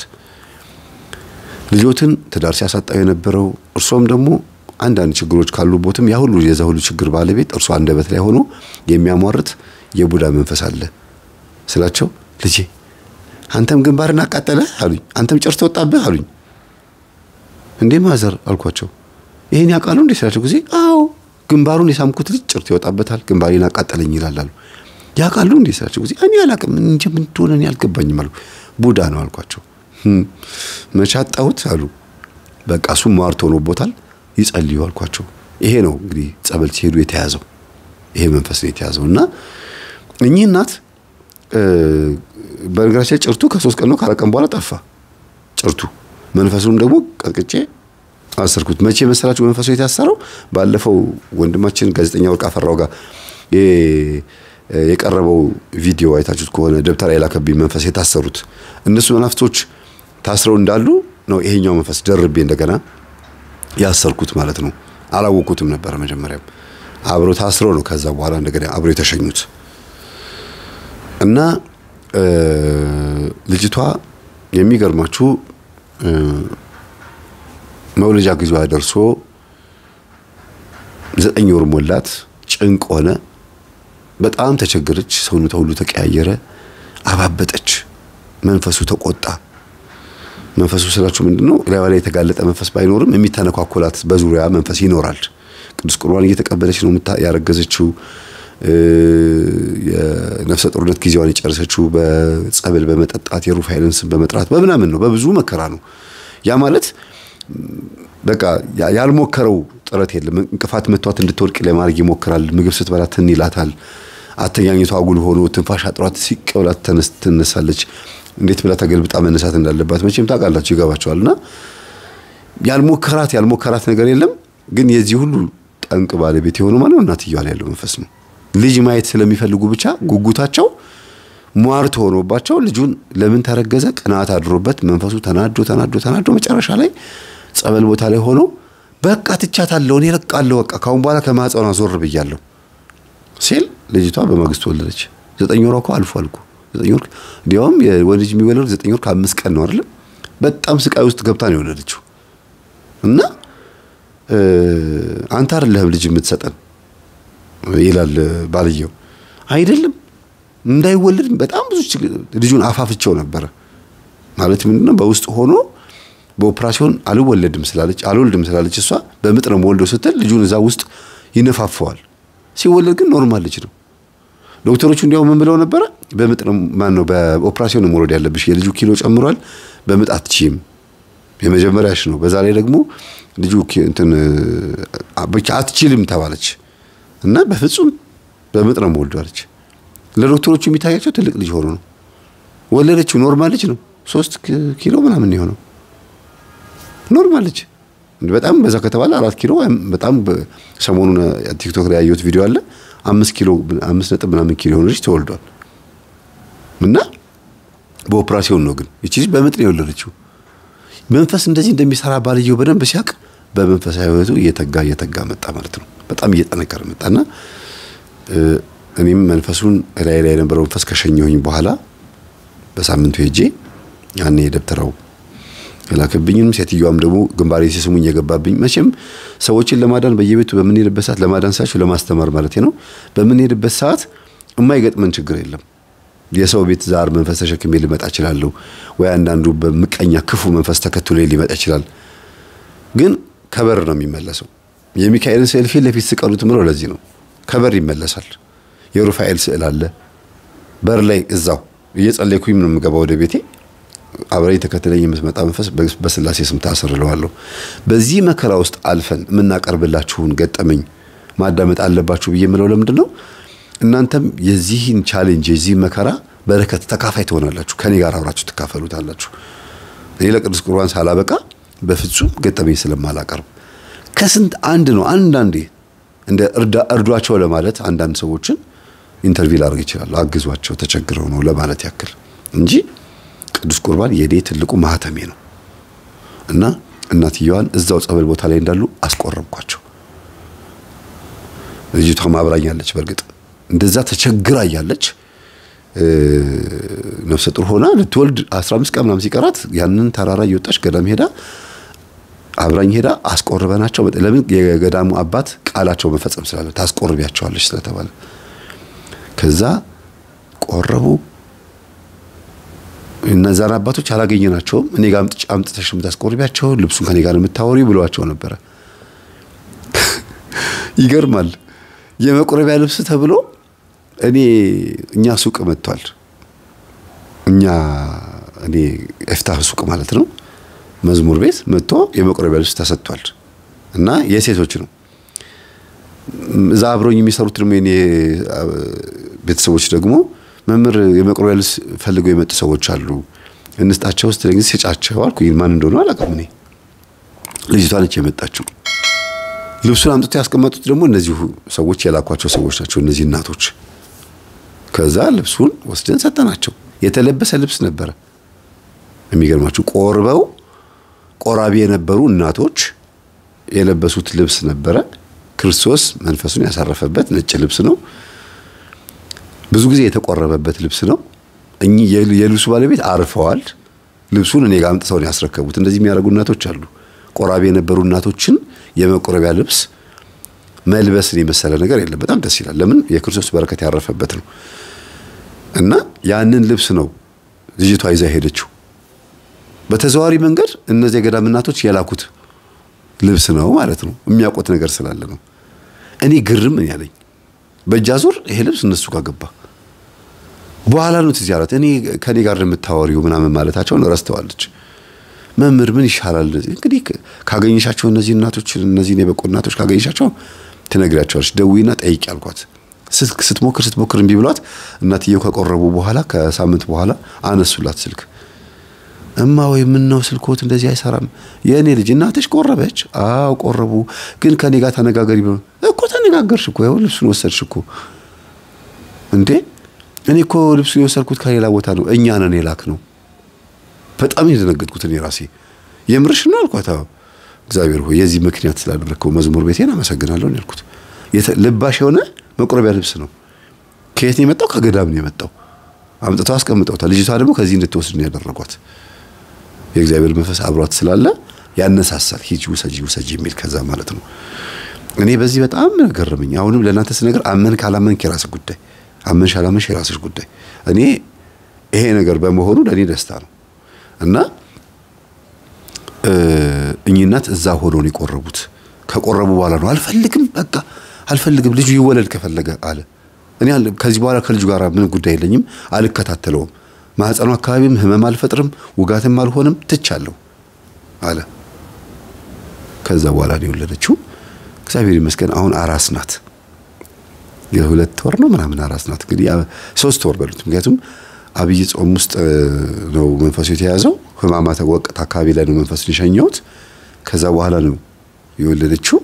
ልጆትን ትዳር ሲያሳጣው የነበረው እርሶም ደግሞ አንዳንድ ችግሮች ካሉቦትም ያ ሁሉ የዛ ሁሉ ችግር ባለቤት እርሶ አንደበት ላይ ሆኖ የሚያሟርት የቡዳ መንፈስ አለ ስላቸው፣ ልጄ አንተም ግንባርን አቃጠለ አሉኝ። አንተም ጨርሶ ወጣብህ አሉኝ። እንዴ ማዘር አልኳቸው። ይሄን ያውቃሉ እንዴ ስላቸው ጊዜ አዎ ግንባሩን የሳምኩት ልጅ ጭርት ይወጣበታል፣ ግንባሬን አቃጠለኝ ይላል አሉ። ያውቃሉ እንዴ ስላቸው ጊዜ እኔ አላውቅም እንጂ ምን እንደሆነ እኔ አልገባኝም አሉ። ቡዳ ነው አልኳቸው። መቻጣሁት አሉ። በቃ እሱም ሟርት ሆኖቦታል፣ ይጸልዩ አልኳቸው። ይሄ ነው እንግዲህ ጸበል ሲሄዱ የተያዘው ይሄ መንፈስ ነው የተያዘው እና እኚህ እናት በነገራችን ጭርቱ ከሶስት ቀን ነው ከአራት ቀን በኋላ ጠፋ ጭርቱ። መንፈሱንም ደግሞ ቀጥቅጬ አሰርኩት። መቼ መሰላችሁ መንፈሱ የታሰረው? ባለፈው ወንድማችን ጋዜጠኛ ወርቅ አፈራው ጋር የቀረበው ቪዲዮ አይታችሁት ከሆነ ደብተራ የላከብኝ መንፈስ የታሰሩት እነሱ መናፍስቶች ታስረው እንዳሉ ነው ይሄኛው መንፈስ ደርቤ እንደገና ያሰርኩት ማለት ነው። አላወቁትም ነበረ መጀመሪያም አብሮ ታስረው ነው ከዛ በኋላ እንደገና አብሮ የተሸኙት እና ልጅቷ የሚገርማችሁ መውለጃ ጊዜዋ ደርሶ ዘጠኝ ወር ሞላት። ጭንቅ ሆነ። በጣም ተቸገረች። ሰውነቷ ሁሉ ተቀያየረ። አባበጠች። መንፈሱ ተቆጣ። መንፈሱ ስላችሁ ምንድን ነው? ላይዋ ላይ የተጋለጠ መንፈስ ባይኖርም የሚተነኳኮላት በዙሪያ መንፈስ ይኖራል። ቅዱስ ቁርባን እየተቀበለች ነው ያረገዘችው። የነፍሰ ጡርነት ጊዜዋን የጨረሰችው በጸበል በመጠጣት የሩፋኤልን ስም በመጥራት በምናምን ነው። በብዙ መከራ ነው። ያ ማለት በቃ ያልሞከረው ጥረት የለም። እንቅፋት መቷት እንድትወድቅ ለማድረግ ይሞክራል። ምግብ ስትበላ ትን ይላታል። አተኛኘቷ አጉል ሆኖ ትንፋሽ አጥሯት ሲቅ ብላ ትነሳለች። እንዴት ብላ ተገልብጣ መነሳት እንዳለባት መቼም ታውቃላችሁ፣ ይገባቸዋል። እና ያልሞከራት ያልሞከራት ነገር የለም። ግን የዚህ ሁሉ ጠንቅ ባለቤት የሆነው ማለት እናትየዋ ላይ ያለው መንፈስ ነው። ልጅ ማየት ስለሚፈልጉ ብቻ ጉጉታቸው ሟርት ሆኖባቸው ልጁን ለምን ተረገዘ ቅናት አድሮበት መንፈሱ ተናዶ ተናዶ ተናዶ መጨረሻ ላይ ጸበል ቦታ ላይ ሆኖ በቃ ትቻታለሁ፣ እኔ እለቃለሁ፣ በቃ ካሁን በኋላ ከማህፀኗ ዞር ብያለሁ ሲል ልጅቷ በማግስቱ ወለደች። ዘጠኝ ወሯ እኮ አልፎ አልኩ ዘጠኝ ወር እንዲያውም የወንድ ልጅ የሚወለድ ዘጠኝ ወር ከአምስት ቀን ነው አይደለም። በጣም ስቃይ ውስጥ ገብታ ነው የወለደችው። እና አንተ አይደለህም ልጅ የምትሰጠን ይላል ባልየው። አይደለም እንዳይወለድ በጣም ብዙ ልጁን አፋፍቸው ነበረ። ማለት ምንድነው በውስጥ ሆኖ በኦፕራሲዮን አልወለድም ስላለች አልወልድም ስላለች እሷ በምጥ ነው የምወልደው ስትል ልጁን እዛ ውስጥ ይነፋፈዋል። ሲወለድ ግን ኖርማል ልጅ ነው። ዶክተሮቹ እንዲያው ምን ብለው ነበረ? በምጥ ነው ማን ነው በኦፕራሲዮን ነው መውለድ ያለብሽ፣ የልጁ ኪሎ ጨምሯል፣ በምጥ አትችይም፣ የመጀመሪያሽ ነው። በዛ ላይ ደግሞ ልጁ እንትን ብቻ አትችልም ተባለች እና በፍጹም በምጥ ነው የምወልደው አለች። ለዶክተሮቹ የሚታያቸው ትልቅ ልጅ ሆኖ ነው። ወለደችው። ኖርማል ልጅ ነው። ሶስት ኪሎ ምናምን የሆነው ኖርማል ልጅ በጣም በዛ ከተባለ አራት ኪሎ በጣም ሰሞኑን ቲክቶክ ላይ ያየሁት ቪዲዮ አለ። አምስት ኪሎ አምስት ነጥብ ምናምን ኪሎ የሆነ ልጅ ተወልዷል። እና በኦፕራሲዮን ነው ግን ይቺ ልጅ በምጥ ነው የወለደችው። መንፈስ እንደዚህ እንደሚሰራ ባልየው በደንብ ሲያውቅ በመንፈሳዊ ሕይወቱ እየተጋ እየተጋ መጣ ማለት ነው። በጣም እየጠነከረ መጣና እኔም መንፈሱን ላይ ላይ የነበረው መንፈስ ከሸኘሁኝ በኋላ በሳምንቱ ሄጄ ያኔ የደብተራው የላከብኝም ሴትዮዋም ደግሞ ግንባሬ ሲስሙኝ የገባብኝ መቼም ሰዎችን ለማዳን በየቤቱ በምንሄድበት ሰዓት ለማዳን ሳችሁ ለማስተማር ማለት ነው። በምንሄድበት ሰዓት የማይገጥመን ችግር የለም። የሰው ቤት ዛር መንፈስ ተሸክሜ ሊመጣ እችላለሁ፣ ወይ አንዳንዱ በምቀኛ ክፉ መንፈስ ተከትሎ ሊመጣ ይችላል። ግን ከበር ነው የሚመለሰው። የሚካኤልን ስዕል ፊት ለፊት ስቀሉት ምለው ለዚህ ነው። ከበር ይመለሳል። የሩፋኤል ስዕል አለ በር ላይ እዛው እየጸለይኩኝ ነው የምገባ ወደ ቤቴ። አብረኝ ተከትለኝ የምትመጣ መንፈስ በስላሴ ስም ታሰርለዋለሁ። በዚህ መከራ ውስጥ አልፈን የምናቀርብላችሁን ገጠመኝ ማዳመጥ አለባችሁ ብዬ የምለው ለምንድን ነው? እናንተም የዚህን ቻሌንጅ የዚህ መከራ በረከት ተካፋይ ትሆናላችሁ። ከኔ ጋር አብራችሁ ትካፈሉታላችሁ። እኔ ለቅዱስ ቁርባን ሳላበቃ በፍጹም ገጠመኝ ስለማላቀርብ ከስንት አንድ ነው። አንዳንዴ እንደ እርዷቸው ለማለት አንዳንድ ሰዎችን ኢንተርቪው ላደርግ ይችላሉ። አግዟቸው ተቸግረው ነው ለማለት ያክል እንጂ ቅዱስ ቁርባን የኔ ትልቁ ማህተሜ ነው እና እናትየዋን እዛው ጸበል ቦታ ላይ እንዳሉ አስቆረብኳቸው። ልጅቷ ማብራኛለች። በእርግጥ እንደዛ ተቸግራ እያለች ነፍሰ ጡር ሆና ልትወልድ 15 ቀን ምናምን ሲቀራት ያንን ተራራ እየወጣች ገዳም ሄዳ አብራኝ ሄዳ አስቆርበናቸው። ለምን የገዳሙ አባት ቃላቸው መፈጸም ስላለ ታስቆርቢያቸዋለች ስለተባለ ከዛ ቆረቡ። እነዛን አባቶች አላገኘናቸውም። እኔ ጋር አምጥተሽ የምታስቆርቢያቸው ልብሱን ከኔ ጋር የምታወሪ ብለዋቸው ነበረ። ይገርማል። የመቁረቢያ ልብስ ተብሎ እኔ እኛ ሱቅ መጥቷል። እኛ እኔ ኤፍታህ ሱቅ ማለት ነው መዝሙር ቤት መጥቶ የመቁረቢያ ልብስ ተሰጥቷል እና የሴቶች ነው። እዛ አብረውኝ የሚሰሩት ደግሞ የኔ ቤተሰቦች ደግሞ መምህር የመቁረቢያ ልብስ ፈልገው የመጡ ሰዎች አሉ እንስጣቸው ውስጥ ጊዜ ስጫቸው አልኩ። ማን እንደሆነ አላውቅም። እኔ ልጅቷ ነች የመጣችው። ልብሱን አምጥቶ ያስቀመጡት ደግሞ እነዚሁ ሰዎች የላኳቸው ሰዎች ናቸው፣ እነዚህ እናቶች። ከዛ ልብሱን ወስደን ሰጠናቸው። የተለበሰ ልብስ ነበረ። የሚገርማችሁ ቆርበው ቆራቢ የነበሩ እናቶች የለበሱት ልብስ ነበረ። ክርስቶስ መንፈሱን ያሳረፈበት ነጭ ልብስ ነው። ብዙ ጊዜ የተቆረበበት ልብስ ነው። እኚህ የልብሱ ባለቤት አርፈዋል። ልብሱን እኔ ጋር አምጥተው ነው ያስረከቡት። እንደዚህ የሚያደርጉ እናቶች አሉ። ቆራቢ የነበሩ እናቶችን የመቆረቢያ ልብስ መልበስን የመሰለ ነገር የለም። በጣም ደስ ይላል። ለምን የክርስቶስ በረከት ያረፈበት ነው እና ያንን ልብስ ነው ልጅቷ ይዛ ሄደችው። በተዘዋዋሪ መንገድ እነዚህ የገዳም እናቶች የላኩት ልብስ ነው ማለት ነው። የሚያውቁት ነገር ስላለ ነው። እኔ ግርም ያለኝ በእጃ ዙር ይሄ ልብስ እነሱ ጋር ገባ። በኋላ ነው ትዝ ያላት። እኔ ከኔ ጋር የምታወሪው ምናምን ማለታቸውን ረስተዋለች። መምህር ምን ይሻላል እንግዲህ ካገኘሻቸው እነዚህ እናቶች እነዚህን የበቁ እናቶች ካገኘሻቸው ትነግሪያቸዋለች። ደዊና ጠይቂ አልኳት። ስትሞክር ስትሞክር እምቢ ብሏት እናትየው ከቆረቡ በኋላ ከሳምንት በኋላ አነሱላት ስልክ እማ ወይ ምን ነው ስልኮት እንደዚህ አይሰራም? የእኔ ልጅ እናትሽ ቆረበች? አዎ ቆረቡ፣ ግን ከኔ ጋር ተነጋገሪ ብሎ እኮ ተነጋገርሽ እኮ ያው ልብሱን ወሰድሽ እኮ እንዴ። እኔ እኮ ልብሱን የወሰድኩት ከሌላ ቦታ ነው፣ እኛ ነን የላክ ነው። በጣም የደነገጥኩት እኔ ራሴ የምርሽ ነው አልኳት። አዎ እግዚአብሔር ሆይ የዚህ ምክንያት ስላደረግከው መዝሙር ቤቴን አመሰግናለሁ ነው ያልኩት። ልባሽ የሆነ መቁረቢያ ልብስ ነው። ከየት ነው የመጣው? ከገዳም ነው የመጣው። አምጥተው አስቀምጠውታል። ልጅቷ ደግሞ ከዚህ እንድትወስድ ነው ያደረጓት። የእግዚአብሔር መንፈስ አብሯት ስላለ ያነሳሳል። ሂጂ ውሰጂ ውሰጂ የሚል ከዛ ማለት ነው። እኔ በዚህ በጣም ገረመኝ። አሁንም ለእናንተ ስነገር አመን ካላመንክ የራስህ ጉዳይ፣ አመንሽ አላመንሽ የራስሽ ጉዳይ። እኔ ይሄ ነገር በመሆኑ ለእኔ ደስታ ነው እና እኚህ እናት እዛ ሆነው ነው የቆረቡት። ከቆረቡ በኋላ ነው አልፈልግም፣ በቃ አልፈልግም፣ ልጁ ይወለድ ከፈለገ አለ። እኔ ከዚህ በኋላ ከልጁ ጋር ምንም ጉዳይ የለኝም፣ አልከታተለውም ማህፀኑ አካባቢም ህመም አልፈጥርም፣ ውጋትም አልሆንም፣ ትቻለሁ አለ። ከዛ በኋላ ነው የወለደችው። እግዚአብሔር ይመስገን አሁን አራስ ናት። የሁለት ወር ነው ምናምን አራስ ናት። እንግዲህ ሶስት ወር በሉት። ምክንያቱም አብይ ጾም ውስጥ ነው መንፈሱ የተያዘው። ህማማተ ወቅት አካባቢ ላይ ነው መንፈሱን የሸኘሁት። ከዛ በኋላ ነው የወለደችው።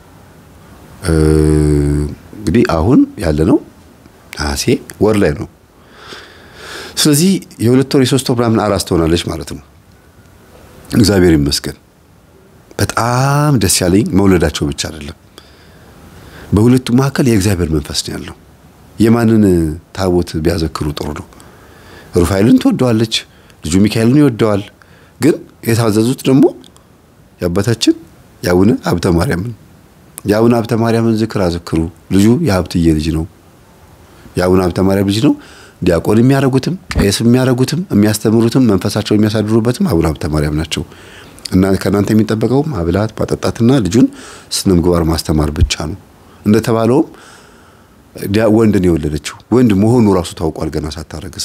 እንግዲህ አሁን ያለ ነው ነሐሴ ወር ላይ ነው። ስለዚህ የሁለት ወር የሶስት ወር ምናምን አራስ ትሆናለች ማለት ነው። እግዚአብሔር ይመስገን። በጣም ደስ ያለኝ መውለዳቸው ብቻ አይደለም፣ በሁለቱ መካከል የእግዚአብሔር መንፈስ ነው ያለው። የማንን ታቦት ቢያዘክሩ ጥሩ ነው? ሩፋኤልን ትወደዋለች፣ ልጁ ሚካኤልን ይወደዋል። ግን የታዘዙት ደግሞ የአባታችን የአቡነ ሀብተ ማርያምን የአቡነ ሀብተ ማርያምን ዝክር አዘክሩ። ልጁ የሀብትዬ ልጅ ነው፣ የአቡነ ሀብተ ማርያም ልጅ ነው። ዲያቆን የሚያደርጉትም ቄስ የሚያደርጉትም የሚያስተምሩትም መንፈሳቸው የሚያሳድሩበትም አቡነ ሀብተ ማርያም ናቸው። እና ከእናንተ የሚጠበቀው ማብላት ማጠጣትና ልጁን ስነ ምግባር ማስተማር ብቻ ነው። እንደተባለውም ወንድ ነው የወለደችው። ወንድ መሆኑ ራሱ ታውቋል ገና ሳታረግስ።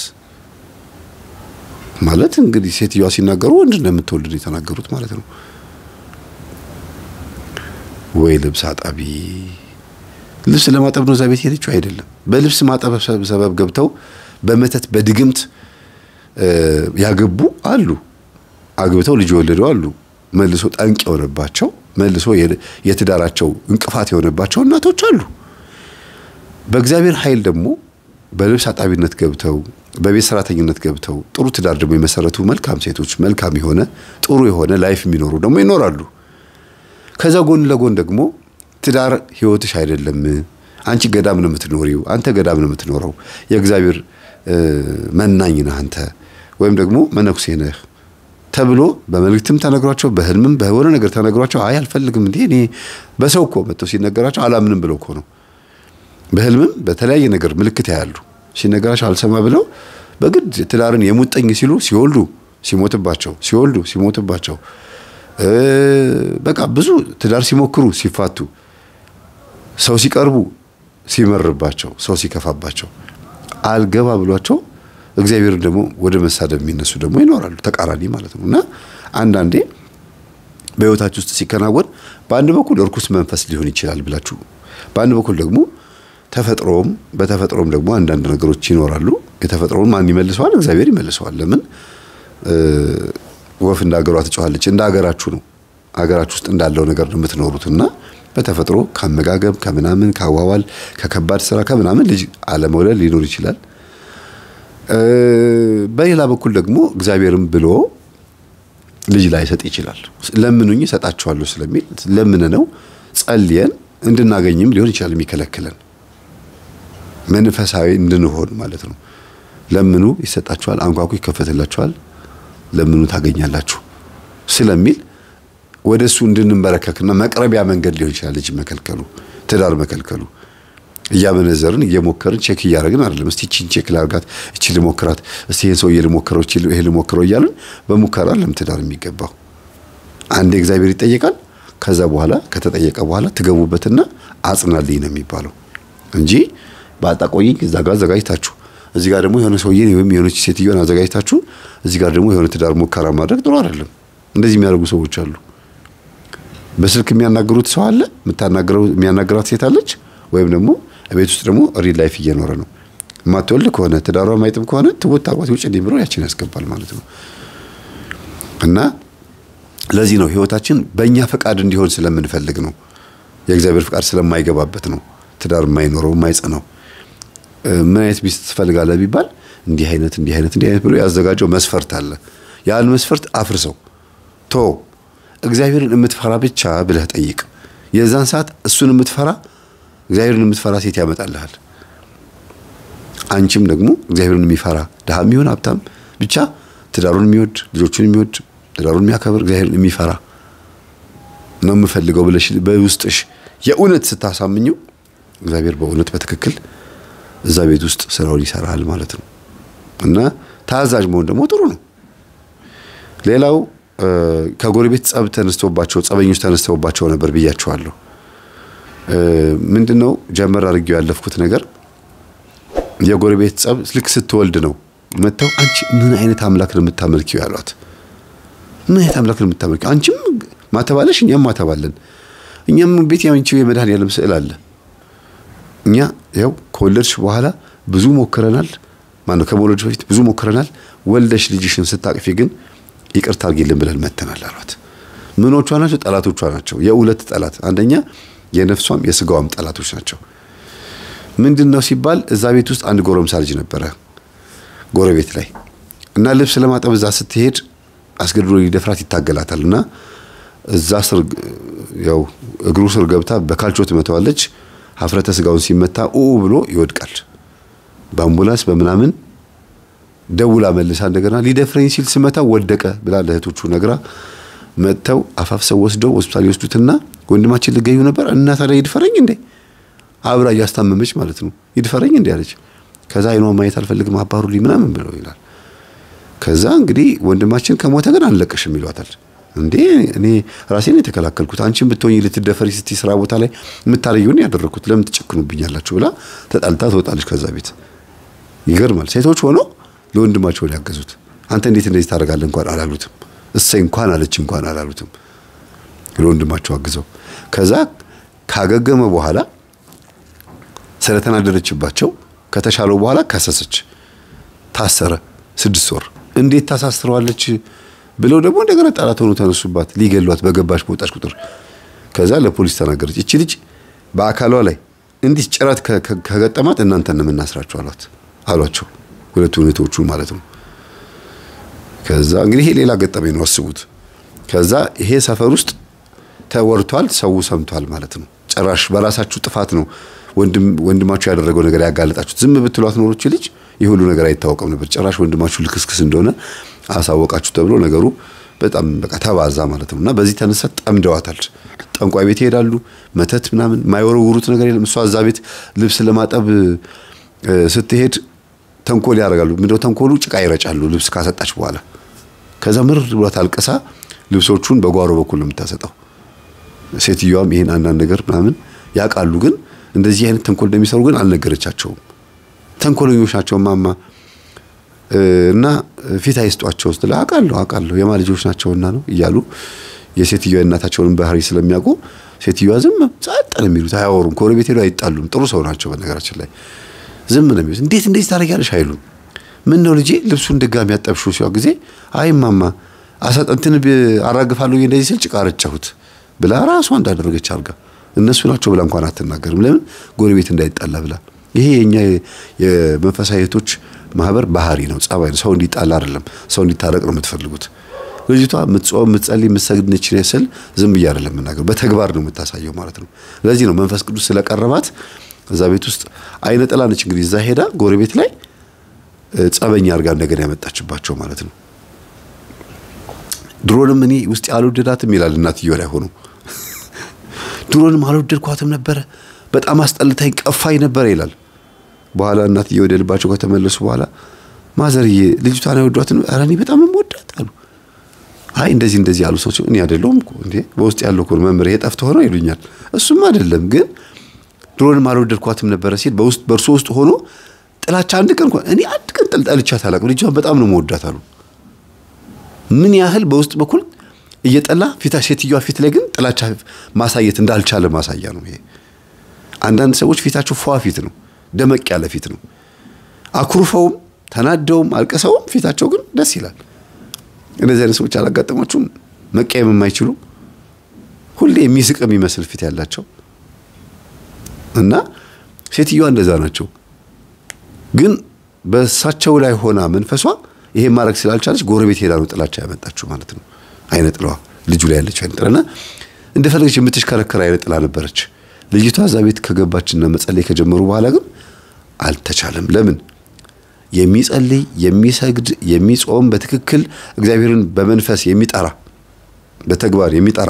ማለት እንግዲህ ሴትዮዋ ሲናገሩ ወንድ እንደምትወልድ ነው የተናገሩት ማለት ነው። ወይ ልብስ አጣቢ ልብስ ለማጠብ ነው እዛ ቤት ሄደችው አይደለም። በልብስ ማጠብ ሰበብ ገብተው በመተት በድግምት ያገቡ አሉ። አግብተው ልጅ የወለዱ አሉ። መልሶ ጠንቅ የሆነባቸው መልሶ የትዳራቸው እንቅፋት የሆነባቸው እናቶች አሉ። በእግዚአብሔር ኃይል ደግሞ በልብስ አጣቢነት ገብተው በቤት ሰራተኝነት ገብተው ጥሩ ትዳር ደግሞ የመሰረቱ መልካም ሴቶች መልካም የሆነ ጥሩ የሆነ ላይፍ የሚኖሩ ደግሞ ይኖራሉ። ከዛ ጎን ለጎን ደግሞ ትዳር ህይወትሽ አይደለም፣ አንቺ ገዳም ነው የምትኖሪው፣ አንተ ገዳም ነው የምትኖረው፣ የእግዚአብሔር መናኝ ነህ አንተ ወይም ደግሞ መነኩሴ ነህ ተብሎ በመልእክትም ተነግሯቸው በህልምም በሆነ ነገር ተነግሯቸው አይ አልፈልግም እንዴ እኔ በሰው እኮ መጥተው ሲነገራቸው አላምንም ብለው እኮ ነው። በህልምም በተለያየ ነገር ምልክት ያያሉ። ሲነገራቸው አልሰማ ብለው በግድ ትዳርን የሙጠኝ ሲሉ ሲወልዱ ሲሞትባቸው ሲወልዱ ሲሞትባቸው በቃ ብዙ ትዳር ሲሞክሩ ሲፋቱ ሰው ሲቀርቡ ሲመርባቸው ሰው ሲከፋባቸው አልገባ ብሏቸው እግዚአብሔርን ደግሞ ወደ መሳደብ የሚነሱ ደግሞ ይኖራሉ። ተቃራኒ ማለት ነው። እና አንዳንዴ በህይወታችሁ ውስጥ ሲከናወን በአንድ በኩል እርኩስ መንፈስ ሊሆን ይችላል ብላችሁ፣ በአንድ በኩል ደግሞ ተፈጥሮም በተፈጥሮም ደግሞ አንዳንድ ነገሮች ይኖራሉ። የተፈጥሮውን ማን ይመልሰዋል? እግዚአብሔር ይመልሰዋል። ለምን ወፍ እንደ ሀገሯ ትጮኻለች። እንደ ሀገራችሁ ነው። ሀገራችሁ ውስጥ እንዳለው ነገር ነው የምትኖሩት እና በተፈጥሮ ከአመጋገብ ከምናምን ከአዋዋል ከከባድ ስራ ከምናምን ልጅ አለመውለድ ሊኖር ይችላል። በሌላ በኩል ደግሞ እግዚአብሔርም ብሎ ልጅ ላይሰጥ ይችላል። ለምኑኝ እሰጣችኋለሁ ስለሚል ለምን ነው ጸልየን እንድናገኝም ሊሆን ይችላል የሚከለክለን መንፈሳዊ እንድንሆን ማለት ነው። ለምኑ ይሰጣችኋል፣ አንኳኩ ይከፈትላችኋል፣ ለምኑ ታገኛላችሁ ስለሚል ወደ እሱ እንድንበረከክና መቅረቢያ መንገድ ሊሆን ይችላል ልጅ መከልከሉ፣ ትዳር መከልከሉ። እያመነዘርን እየሞከርን ቼክ እያደረግን አይደለም። እስቲ እቺን ቼክ ላርጋት፣ እቺ ልሞክራት፣ እስቲ ይሄን ሰውዬ ልሞክረው፣ እቺ ይሄ ልሞክረው እያልን በሙከራ ለም ትዳር የሚገባው አንዴ እግዚአብሔር ይጠየቃል። ከዛ በኋላ ከተጠየቀ በኋላ ትገቡበትና አጽናልኝ ነው የሚባለው እንጂ በአጣቆይኝ እዛ ጋር አዘጋጅታችሁ እዚህ ጋር ደግሞ የሆነ ሰውዬ ወይም የሆነች ሴትዮን አዘጋጅታችሁ እዚህ ጋር ደግሞ የሆነ ትዳር ሙከራ ማድረግ ጥሩ አይደለም። እንደዚህ የሚያደርጉ ሰዎች አሉ። በስልክ የሚያናግሩት ሰው አለ፣ የምታናግረው የሚያናግራት ሴት አለች። ወይም ደግሞ ቤት ውስጥ ደግሞ ሪል ላይፍ እየኖረ ነው። የማትወልድ ከሆነ ትዳሯ ማይጥም ከሆነ ትቦት አቋት ውጭ እንዲህ ብሎ ያችን ያስገባል ማለት ነው። እና ለዚህ ነው ህይወታችን በእኛ ፈቃድ እንዲሆን ስለምንፈልግ ነው። የእግዚአብሔር ፈቃድ ስለማይገባበት ነው ትዳር የማይኖረው የማይጸናው። ምን አይነት ሚስት ትፈልጋለህ ቢባል እንዲህ አይነት እንዲህ አይነት እንዲህ አይነት ብሎ ያዘጋጀው መስፈርት አለ። ያን መስፈርት አፍርሰው ቶ እግዚአብሔርን የምትፈራ ብቻ ብለህ ጠይቅ። የዛን ሰዓት እሱን የምትፈራ እግዚአብሔርን የምትፈራ ሴት ያመጣልሃል። አንቺም ደግሞ እግዚአብሔርን የሚፈራ ድሃም ይሁን ሀብታም ብቻ ትዳሩን የሚወድ ልጆቹን የሚወድ ትዳሩን የሚያከብር እግዚአብሔርን የሚፈራ ነው የምፈልገው ብለሽ በውስጥሽ የእውነት ስታሳምኘው እግዚአብሔር በእውነት በትክክል እዛ ቤት ውስጥ ስራውን ይሰራል ማለት ነው። እና ታዛዥ መሆን ደግሞ ጥሩ ነው። ሌላው ከጎረቤት ጸብ ተነስቶባቸው ጸበኞች ተነስተውባቸው ነበር ብያቸዋለሁ። ምንድነው ጀመር አድርጌው ያለፍኩት ነገር የጎረቤት ጸብ ልክ ስትወልድ ነው መጥተው አንቺ ምን አይነት አምላክ ነው የምታመልኪው ያሏት። ምን አይነት አምላክ ነው የምታመልኪው? አንቺም ማተባለሽ እኛም ማተባለን። እኛም ቤት ያንቺው የመድኃኔዓለም ስዕል አለ። እኛ ያው ከወለድሽ በኋላ ብዙ ሞክረናል። ማነው ከመውለድሽ በፊት ብዙ ሞክረናል። ወልደሽ ልጅሽን ስታቅፊ ግን ይቅርታ አድርጊልን ብለን መተናል አሏት። ምኖቿ ናቸው? ጠላቶቿ ናቸው። የሁለት ጠላት አንደኛ የነፍሷም የስጋዋም ጠላቶች ናቸው። ምንድን ነው ሲባል እዛ ቤት ውስጥ አንድ ጎረምሳ ልጅ ነበረ ጎረቤት ላይ እና ልብስ ለማጠብ እዛ ስትሄድ አስገድዶ ሊደፍራት ይታገላታል እና እዛ ስር ያው እግሩ ስር ገብታ በካልቾ ትመታዋለች። ሀፍረተ ስጋውን ሲመታ ኡ ብሎ ይወድቃል። በአምቡላንስ በምናምን ደውላ መልሳ እንደገና ሊደፍረኝ ሲል ስመታ ወደቀ ብላ ለእህቶቹ ነግራ መጥተው አፋፍሰው ወስደው ሆስፒታል ይወስዱትና ወንድማችን ልገዩ ነበር እና ታዲያ ይድፈረኝ እንዴ አብራ እያስታመመች ማለት ነው። ይድፈረኝ እንዴ አለች። ከዛ አይኗ ማየት አልፈልግም አባሩልኝ ምናምን ብለው ይላል። ከዛ እንግዲህ ወንድማችን ከሞተ ግን አንለቅሽም ይሏታል። እንዴ እኔ ራሴን የተከላከልኩት አንቺን ብትሆኝ ልትደፈሪ ስትይ ስራ ቦታ ላይ የምታረየውን ያደረግኩት ለምን ትጨክኑብኛላችሁ ብላ ተጣልታ ትወጣለች ከዛ ቤት። ይገርማል። ሴቶች ሆኖ ለወንድማቸውን ያገዙት አንተ እንዴት እንደዚህ ታደርጋለህ እንኳን አላሉትም። እሰይ እንኳን አለች እንኳን አላሉትም። ለወንድማቸው አግዘው ከዛ ካገገመ በኋላ ስለተናደደችባቸው ከተሻለው በኋላ ከሰሰች። ታሰረ ስድስት ወር። እንዴት ታሳስረዋለች ብለው ደግሞ እንደገና ጠላት ሆኖ ተነሱባት፣ ሊገሏት በገባች በወጣች ቁጥር። ከዛ ለፖሊስ ተናገረች። እቺ ልጅ በአካሏ ላይ እንዲህ ጭረት ከገጠማት እናንተን ነው የምናስራችሁ አሏት አሏቸው ሁለቱ እህቶቹ ማለት ነው። ከዛ እንግዲህ ይሄ ሌላ ገጠመኝ ነው አስቡት። ከዛ ይሄ ሰፈር ውስጥ ተወርቷል፣ ሰው ሰምቷል ማለት ነው። ጭራሽ በራሳችሁ ጥፋት ነው ወንድማችሁ ያደረገው ነገር ያጋለጣችሁት። ዝም ብትሏት ኖሮች ልጅ ይህ ሁሉ ነገር አይታወቅም ነበር። ጭራሽ ወንድማችሁ ልክስክስ እንደሆነ አሳወቃችሁ ተብሎ ነገሩ በጣም በቃ ተባዛ ማለት ነው። እና በዚህ ተነሳ ጠምደዋታል። ጠንቋይ ቤት ይሄዳሉ፣ መተት ምናምን የማይወረውሩት ነገር የለም። እሷ እዛ ቤት ልብስ ለማጠብ ስትሄድ ተንኮል ያደርጋሉ። ምንድነው ተንኮሉ? ጭቃ ይረጫሉ ልብስ ካሰጣች በኋላ። ከዛ ምር ብሏት አልቅሳ ልብሶቹን በጓሮ በኩል ነው የምታሰጠው። ሴትዮዋም ይሄን አንዳንድ ነገር ምናምን ያውቃሉ፣ ግን እንደዚህ አይነት ተንኮል እንደሚሰሩ ግን አልነገረቻቸውም። ተንኮለኞች ናቸው ማማ እና ፊት አይስጧቸው ስትል አውቃለሁ አውቃለሁ የማ ልጆች ናቸውና ነው እያሉ የሴትዮዋ የእናታቸውን ባህሪ ስለሚያውቁ ሴትዮዋ ዝም ጸጥ ነው የሚሉት፣ አያወሩም። ከጎረቤት ሄዱ አይጣሉም። ጥሩ ሰው ናቸው በነገራችን ላይ ዝም ነው የሚሉት። እንዴት እንደዚህ ታደርጊያለሽ አይሉም። ምን ነው ልጄ ልብሱን ድጋሚ ያጠብሽው ሲዋ ጊዜ አይ ማማ አሳጠንትን አራግፋለሁ እንደዚህ ስል ጭቃ ረጨሁት ብላ ራሷ እንዳደረገች አድርጋ እነሱ ናቸው ብላ እንኳን አትናገርም። ለምን ጎረቤት እንዳይጣላ ብላ። ይሄ የኛ የመንፈሳዊ እህቶች ማህበር ባህሪ ነው፣ ጸባይ ነው። ሰው እንዲጣላ አይደለም፣ ሰው እንዲታረቅ ነው የምትፈልጉት። ልጅቷ የምትጾም የምትጸልይ የምትሰግድ ነች ስል ዝም ብዬ አይደለም የምናገር፣ በተግባር ነው የምታሳየው ማለት ነው። ለዚህ ነው መንፈስ ቅዱስ ስለቀረባት እዛ ቤት ውስጥ አይነ ጥላ ነች እንግዲህ እዛ ሄዳ ጎረቤት ላይ ጸበኛ አድርጋ እንደገና ያመጣችባቸው ማለት ነው። ድሮንም እኔ ውስጥ አልወደዳትም ይላል እናትየው ላይ ሆኖ ድሮንም አልወደድኳትም ነበረ፣ በጣም አስጠልታኝ ቀፋኝ ነበረ ይላል። በኋላ እናትየው ወደ ልባቸው ከተመለሱ በኋላ ማዘርዬ ልጅቷን አይወዷትም? ኧረ እኔ በጣም የምወዳት አሉ። አይ እንደዚህ እንደዚህ ያሉ ሰዎች እኔ አይደለሁም እኮ እንዴ በውስጥ ያለው እኮ መምህር የጠፍቶ ሆኖ ይሉኛል። እሱም አይደለም ግን ድሮንም አልወደድኳትም ነበረ ሲል በውስጥ በእርሶ ውስጥ ሆኖ ጥላቻ አንድ ቀን እንኳን እኔ አንድ ቀን ጠልጠልቻት አላውቅም። ልጅቷን በጣም ነው መወዳት አሉ። ምን ያህል በውስጥ በኩል እየጠላ ፊታ ሴትዮዋ ፊት ላይ ግን ጥላቻ ማሳየት እንዳልቻለ ማሳያ ነው ይሄ። አንዳንድ ሰዎች ፊታቸው ፏ ፊት ነው፣ ደመቅ ያለ ፊት ነው። አኩርፈውም ተናደውም አልቅሰውም ፊታቸው ግን ደስ ይላል። እንደዚህ አይነት ሰዎች አላጋጠማችሁም? መቀየም የማይችሉ ሁሌ የሚስቅ የሚመስል ፊት ያላቸው እና ሴትዮዋ እንደዛ ናቸው። ግን በእሳቸው ላይ ሆና መንፈሷ ይሄ ማድረግ ስላልቻለች ጎረቤት ሄዳ ነው ጥላቻ ያመጣችሁ ማለት ነው። አይነ ጥላዋ ልጁ ላይ ያለች አይነ ጥላና እንደፈለገች የምትሽከረከር አይነ ጥላ ነበረች። ልጅቷ እዛ ቤት ከገባችና መጸለይ ከጀመሩ በኋላ ግን አልተቻለም። ለምን? የሚጸልይ የሚሰግድ የሚጾም በትክክል እግዚአብሔርን በመንፈስ የሚጠራ በተግባር የሚጠራ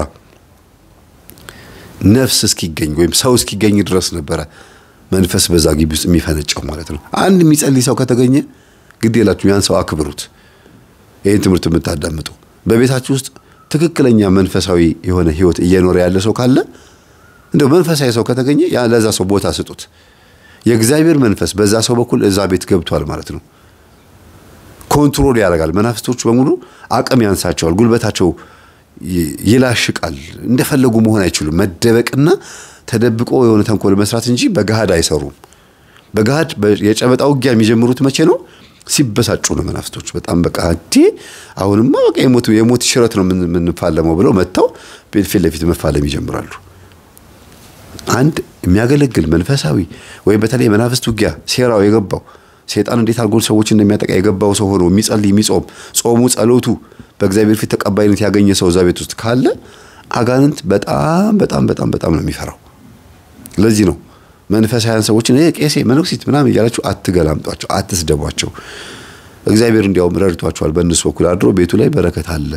ነፍስ እስኪገኝ ወይም ሰው እስኪገኝ ድረስ ነበረ መንፈስ በዛ ግቢ ውስጥ የሚፈነጨው ማለት ነው። አንድ የሚጸልይ ሰው ከተገኘ ግድ የላችሁ ያን ሰው አክብሩት። ይህን ትምህርት የምታዳምጡ በቤታችሁ ውስጥ ትክክለኛ መንፈሳዊ የሆነ ሕይወት እየኖረ ያለ ሰው ካለ እንደው መንፈሳዊ ሰው ከተገኘ ለዛ ሰው ቦታ ስጡት። የእግዚአብሔር መንፈስ በዛ ሰው በኩል እዛ ቤት ገብቷል ማለት ነው። ኮንትሮል ያደርጋል። መናፍስቶቹ በሙሉ አቅም ያንሳቸዋል፣ ጉልበታቸው ይላሽቃል። እንደፈለጉ መሆን አይችሉም። መደበቅና ተደብቆ የሆነ ተንኮል መስራት እንጂ በገሃድ አይሰሩም። በገሃድ የጨበጣ ውጊያ የሚጀምሩት መቼ ነው? ሲበሳጩ ነው መናፍስቶች። በጣም በቃ እንዴ አሁንማ በቃ የሞት የሞት ሽረት ነው የምንፋለመው ብለው መጥተው ፊት ለፊት መፋለም ይጀምራሉ። አንድ የሚያገለግል መንፈሳዊ ወይም በተለይ የመናፍስት ውጊያ ሴራው የገባው ሴጣን እንዴት አድርጎ ሰዎች እንደሚያጠቃ የገባው ሰው ሆኖ የሚጸልይ የሚጾም ጾሙ ጸሎቱ በእግዚአብሔር ፊት ተቀባይነት ያገኘ ሰው እዛ ቤት ውስጥ ካለ አጋንንት በጣም በጣም በጣም በጣም ነው የሚፈራው። ለዚህ ነው መንፈሳውያን ሰዎችን ቄሴ መነኩሲት ምናምን እያላችሁ አትገላምጧቸው፣ አትስደቧቸው። እግዚአብሔር እንዲያውም ረድቷቸዋል። በእነሱ በኩል አድሮ ቤቱ ላይ በረከት አለ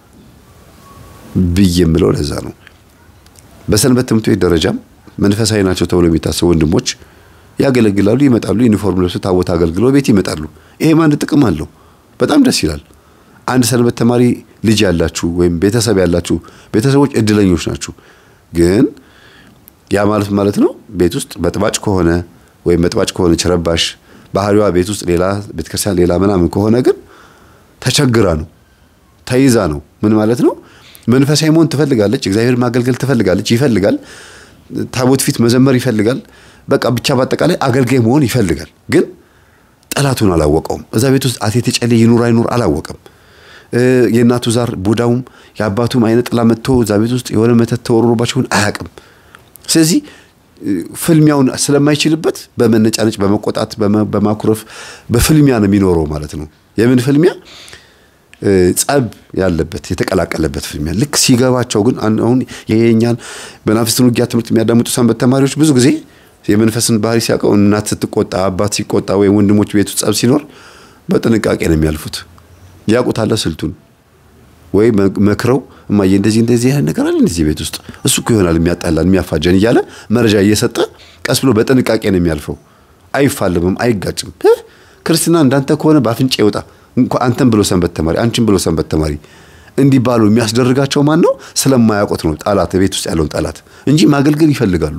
ብዬ የምለው ለዛ ነው። በሰንበት ትምህርት ቤት ደረጃም መንፈሳዊ ናቸው ተብሎ የሚታሰቡ ወንድሞች ያገለግላሉ፣ ይመጣሉ። ዩኒፎርም ለብሰው ታቦት አገልግለው ቤት ይመጣሉ። ይሄም አንድ ጥቅም አለው። በጣም ደስ ይላል። አንድ ሰንበት ተማሪ ልጅ ያላችሁ ወይም ቤተሰብ ያላችሁ ቤተሰቦች እድለኞች ናችሁ። ግን ያ ማለት ማለት ነው ቤት ውስጥ በጥባጭ ከሆነ ወይም በጥባጭ ከሆነች ረባሽ ባህሪዋ ቤት ውስጥ ሌላ ቤተክርስቲያን ሌላ ምናምን ከሆነ ግን ተቸግራ ነው ተይዛ ነው። ምን ማለት ነው? መንፈሳዊ መሆን ትፈልጋለች፣ እግዚአብሔር ማገልገል ትፈልጋለች፣ ይፈልጋል፣ ታቦት ፊት መዘመር ይፈልጋል። በቃ ብቻ በአጠቃላይ አገልጋይ መሆን ይፈልጋል። ግን ጠላቱን አላወቀውም። እዛ ቤት ውስጥ አቴቴ ጨሌ ይኑር አይኑር አላወቀም። የእናቱ ዛር ቡዳውም የአባቱም አይነ ጥላ መጥቶ እዛ ቤት ውስጥ የሆነ መተት ተወርሮባቸውን አያውቅም። ስለዚህ ፍልሚያውን ስለማይችልበት በመነጫነጭ፣ በመቆጣት፣ በማኩረፍ በፍልሚያ ነው የሚኖረው ማለት ነው። የምን ፍልሚያ? ጸብ ያለበት የተቀላቀለበት ፍልሚያ። ልክ ሲገባቸው ግን አሁን የኛን በመናፍስትን ውጊያ ትምህርት የሚያዳምጡ ሰንበት ተማሪዎች ብዙ ጊዜ የመንፈስን ባህሪ ሲያውቀው እናት ስትቆጣ፣ አባት ሲቆጣ፣ ወይም ወንድሞች ቤት ውስጥ ጸብ ሲኖር በጥንቃቄ ነው የሚያልፉት። ያውቁታል ስልቱን ወይ መክረው እማዬ እንደዚህ እንደዚህ ያህል ነገር አለ እንደዚህ ቤት ውስጥ እሱ እኮ ይሆናል የሚያጣላን የሚያፋጀን እያለ መረጃ እየሰጠ ቀስ ብሎ በጥንቃቄ ነው የሚያልፈው። አይፋለምም፣ አይጋጭም። ክርስትና እንዳንተ ከሆነ በአፍንጫ ይወጣ እንኳ አንተን ብሎ ሰንበት ተማሪ አንቺን ብሎ ሰንበት ተማሪ እንዲባሉ የሚያስደርጋቸው ማን ነው? ስለማያውቁት ነው። ጠላት ቤት ውስጥ ያለውን ጠላት እንጂ ማገልገል ይፈልጋሉ።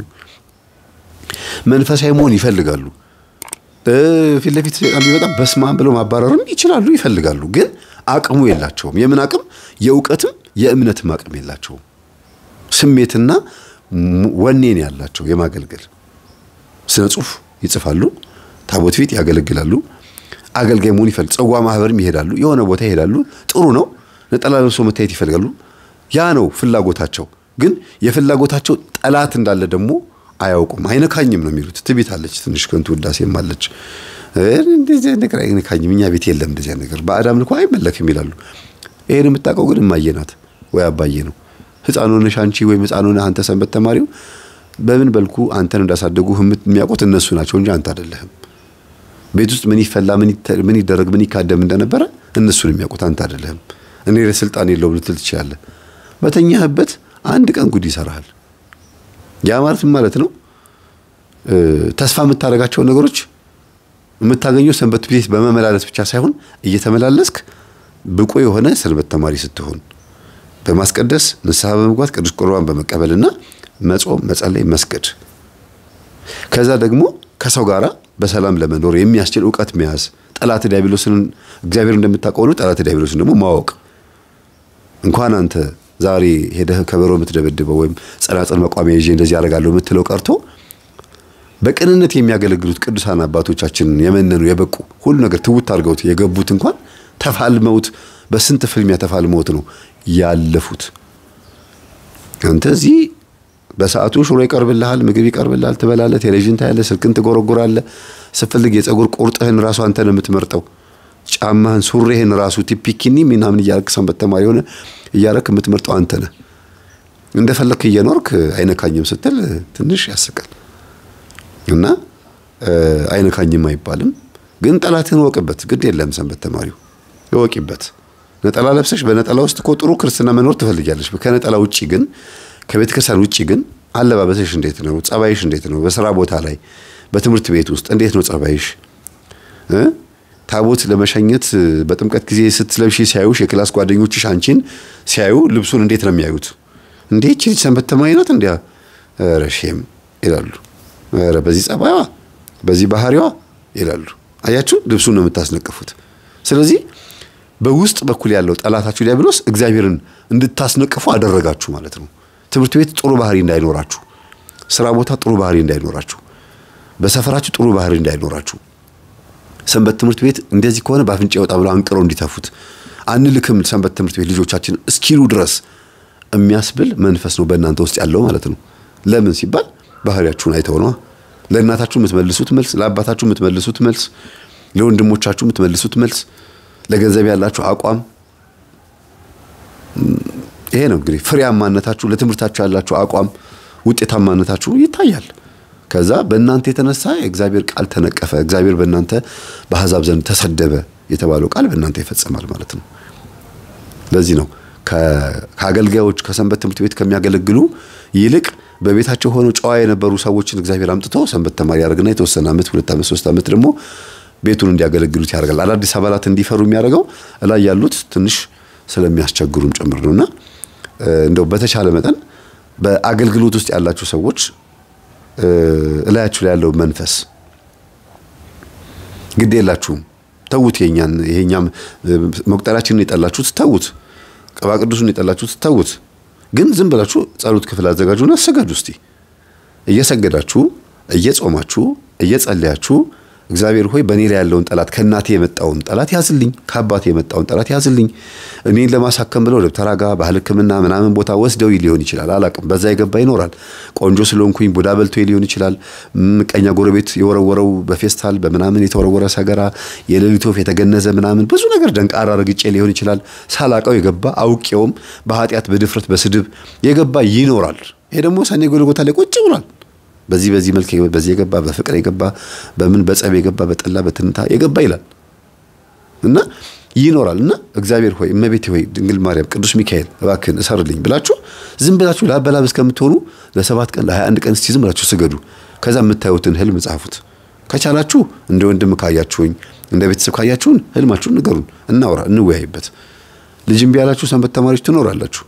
መንፈሳዊ መሆን ይፈልጋሉ። ፊት ለፊት ሰይጣን ቢመጣ በስማም ብለው ማባረርም ይችላሉ፣ ይፈልጋሉ። ግን አቅሙ የላቸውም። የምን አቅም? የእውቀትም የእምነትም አቅም የላቸውም። ስሜትና ወኔን ያላቸው የማገልገል ስነ ጽሁፍ ይጽፋሉ፣ ታቦት ፊት ያገለግላሉ፣ አገልጋይ መሆን ይፈልግ ጽዋ ማህበርም ይሄዳሉ፣ የሆነ ቦታ ይሄዳሉ። ጥሩ ነው። ነጠላ ለብሶ መታየት ይፈልጋሉ። ያ ነው ፍላጎታቸው። ግን የፍላጎታቸው ጠላት እንዳለ ደግሞ አያውቁም። አይነካኝም ነው የሚሉት። ትቢት አለች፣ ትንሽ ከንቱ ውዳሴም አለች። እንደዚህ ነገር አይነካኝም፣ እኛ ቤት የለም እንደዚህ ነገር፣ በአዳም ልኮ አይመለክም ይላሉ። ይሄን የምታውቀው ግን እማዬ ናት ወይ አባዬ ነው። ህፃን ሆነሽ አንቺ ወይም ህፃን ሆነህ አንተ ሰንበት ተማሪው በምን በልኩ አንተን እንዳሳደጉ የሚያውቁት እነሱ ናቸው እንጂ አንተ አይደለህም። ቤት ውስጥ ምን ይፈላ ምን ይደረግ ምን ይካደም እንደነበረ እነሱን የሚያውቁት አንተ አይደለህም። እኔ ለስልጣን የለውም ልትል ትችላለህ። በተኛህበት አንድ ቀን ጉድ ይሰራሃል። ያ ማለት ማለት ነው ተስፋ የምታደርጋቸውን ነገሮች የምታገኘው ሰንበት ቤት በመመላለስ ብቻ ሳይሆን እየተመላለስክ ብቁ የሆነ ሰንበት ተማሪ ስትሆን በማስቀደስ ንስሐ በመግባት ቅዱስ ቁርባን በመቀበልና መጾም፣ መጸለይ፣ መስገድ ከዛ ደግሞ ከሰው ጋራ በሰላም ለመኖር የሚያስችል እውቀት መያዝ ጠላት ዲያብሎስን እግዚአብሔር እንደምታውቀው ነው። ጠላት ዲያብሎስን ደግሞ ማወቅ እንኳን አንተ ዛሬ ሄደህ ከበሮ የምትደበድበው ወይም ጸናጽል መቋሚያ ይዤ እንደዚህ ያደርጋለሁ የምትለው ቀርቶ በቅንነት የሚያገለግሉት ቅዱሳን አባቶቻችንን የመነኑ የበቁ ሁሉ ነገር ትውት አድርገውት የገቡት እንኳን ተፋልመውት በስንት ፍልሚያ ተፋልመውት ነው ያለፉት። አንተ እዚህ በሰዓቱ ሽሮ ይቀርብልሃል፣ ምግብ ይቀርብልሃል፣ ትበላለህ፣ ቴሌቪዥን ታያለህ፣ ስልክን ትጎረጉራለህ። ስፈልግ የፀጉር ቁርጥህን ራሱ አንተ ነው የምትመርጠው። ጫማህን ሱሪህን ራሱ ቲፒኪኒ ምናምን እያረክ ሰንበት ተማሪ የሆነ እያረክ የምትመርጠው አንተ ነህ። እንደፈለክ እየኖርክ አይነካኝም ስትል ትንሽ ያስቃል። እና አይነካኝም አይባልም። ግን ጠላትህን ወቅበት። ግድ የለም ሰንበት ተማሪው እወቂበት። ነጠላ ለብሰሽ በነጠላ ውስጥ እኮ ጥሩ ክርስትና መኖር ትፈልጊያለሽ። ከነጠላ ውጪ ግን ከቤተ ክርስቲያን ውጪ ግን አለባበስሽ እንዴት ነው? ጸባይሽ እንዴት ነው? በስራ ቦታ ላይ በትምህርት ቤት ውስጥ እንዴት ነው ጸባይሽ? ታቦት ለመሸኘት በጥምቀት ጊዜ ስትለብሺ ሲያዩሽ የክላስ ጓደኞችሽ አንቺን ሲያዩ ልብሱን እንዴት ነው የሚያዩት? እንዴ ይህች ልጅ ሰንበት ተማሪ ናት እንዲያ ኧረ ሼም ይላሉ። ኧረ በዚህ ጸባይዋ በዚህ ባህሪዋ ይላሉ። አያችሁ፣ ልብሱን ነው የምታስነቅፉት። ስለዚህ በውስጥ በኩል ያለው ጠላታችሁ ዲያብሎስ እግዚአብሔርን እንድታስነቅፉ አደረጋችሁ ማለት ነው። ትምህርት ቤት ጥሩ ባህሪ እንዳይኖራችሁ፣ ስራ ቦታ ጥሩ ባህሪ እንዳይኖራችሁ፣ በሰፈራችሁ ጥሩ ባህሪ እንዳይኖራችሁ፣ ሰንበት ትምህርት ቤት እንደዚህ ከሆነ በአፍንጫ ይወጣ ብለው አንቅረው እንዲተፉት አንልክም ሰንበት ትምህርት ቤት ልጆቻችን እስኪሉ ድረስ የሚያስብል መንፈስ ነው በእናንተ ውስጥ ያለው ማለት ነው። ለምን ሲባል ባህሪያችሁን አይተው ነዋ። ለእናታችሁ የምትመልሱት መልስ፣ ለአባታችሁ የምትመልሱት መልስ፣ ለወንድሞቻችሁ የምትመልሱት መልስ፣ ለገንዘብ ያላችሁ አቋም ይሄ ነው እንግዲህ ፍሬያማነታችሁ፣ ለትምህርታችሁ ያላችሁ አቋም፣ ውጤታማነታችሁ ይታያል። ከዛ በእናንተ የተነሳ የእግዚአብሔር ቃል ተነቀፈ፣ እግዚአብሔር በእናንተ በአሕዛብ ዘንድ ተሰደበ የተባለው ቃል በእናንተ ይፈጸማል ማለት ነው። ለዚህ ነው ከአገልጋዮች ከሰንበት ትምህርት ቤት ከሚያገለግሉ ይልቅ በቤታቸው ሆነው ጨዋ የነበሩ ሰዎችን እግዚአብሔር አምጥቶ ሰንበት ተማሪ ያደርግና የተወሰነ ዓመት ሁለት ዓመት ሶስት ዓመት ደግሞ ቤቱን እንዲያገለግሉት ያደርጋል። አዳዲስ አባላት እንዲፈሩ የሚያደርገው እላይ ያሉት ትንሽ ስለሚያስቸግሩም ጭምር ነውና እንደው በተቻለ መጠን በአገልግሎት ውስጥ ያላችሁ ሰዎች እላያችሁ ላይ ያለው መንፈስ ግድ የላችሁም። ተዉት። የኛን ይሄኛም መቁጠሪያችንን የጠላችሁት ተዉት። ቅባ ቅዱሱን የጠላችሁት ተዉት። ግን ዝም ብላችሁ ጸሎት ክፍል አዘጋጁና ስገዱ። እስቲ እየሰገዳችሁ እየጾማችሁ እየጸለያችሁ እግዚአብሔር ሆይ በእኔ ላይ ያለውን ጠላት ከእናቴ የመጣውን ጠላት ያዝልኝ፣ ከአባቴ የመጣውን ጠላት ያዝልኝ። እኔን ለማሳከም ብለው ደብተራ ጋ ባህል ሕክምና ምናምን ቦታ ወስደው ሊሆን ይችላል፣ አላቅም። በዛ የገባ ይኖራል። ቆንጆ ስለሆንኩኝ ቡዳ በልቶ ሊሆን ይችላል። ምቀኛ ጎረቤት የወረወረው በፌስታል በምናምን የተወረወረ ሰገራ፣ የሌሊት ወፍ የተገነዘ ምናምን ብዙ ነገር ደንቃራ ረግጬ ሊሆን ይችላል። ሳላቀው የገባ አውቄውም በኃጢአት በድፍረት በስድብ የገባ ይኖራል። ይሄ ደግሞ ሰኔ ጎልጎታ ላይ ቁጭ ብሏል። በዚህ በዚህ መልክ በዚህ የገባ በፍቅር የገባ በምን በጸብ የገባ በጠላ በትንታ የገባ ይላል እና ይኖራል እና እግዚአብሔር ሆይ እመቤቴ ሆይ ድንግል ማርያም ቅዱስ ሚካኤል እባክህን እሰርልኝ ብላችሁ ዝም ብላችሁ ላበላብ እስከምትሆኑ ለሰባት ቀን ለሀያ አንድ ቀን እስቲ ዝም ብላችሁ ስገዱ። ከዛ የምታዩትን ህልም ጻፉት። ከቻላችሁ እንደ ወንድም ካያችሁኝ እንደ ቤተሰብ ካያችሁን ህልማችሁን ንገሩን፣ እናውራ፣ እንወያይበት። ልጅ እምቢ ያላችሁ ሰንበት ተማሪዎች ትኖራላችሁ።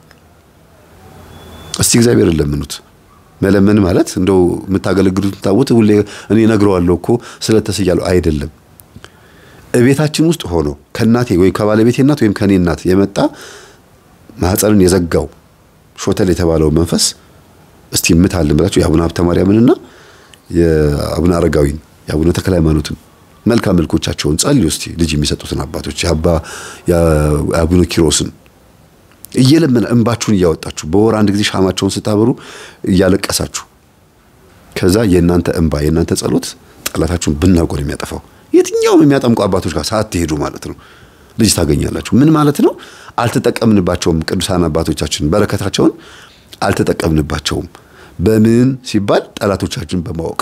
እስቲ እግዚአብሔርን ለምኑት። መለመን ማለት እንደው የምታገለግሉት ታቦት ሁሌ እኔ እነግረዋለሁ እኮ ስለተስያለሁ አይደለም። እቤታችን ውስጥ ሆኖ ከእናቴ ወይ ከባለቤቴ እናት ወይም ከኔ እናት የመጣ ማህፀንን የዘጋው ሾተል የተባለው መንፈስ እስቲ ምታልን ብላችሁ የአቡነ ሀብተ ማርያምንና የአቡነ አረጋዊን የአቡነ ተክለ ሃይማኖትን መልካም መልኮቻቸውን ጸልዩ እስቲ ልጅ የሚሰጡትን አባቶች የአባ የአቡነ ኪሮስን እየለመነ እንባችሁን እያወጣችሁ በወር አንድ ጊዜ ሻማቸውን ስታበሩ እያለቀሳችሁ ከዛ የእናንተ እንባ የእናንተ ጸሎት ጠላታችሁን ብናውቀው ነው የሚያጠፋው። የትኛውም የሚያጠምቁ አባቶች ጋር ሳትሄዱ ማለት ነው ልጅ ታገኛላችሁ። ምን ማለት ነው? አልተጠቀምንባቸውም። ቅዱሳን አባቶቻችን በረከታቸውን አልተጠቀምንባቸውም። በምን ሲባል ጠላቶቻችን በማወቅ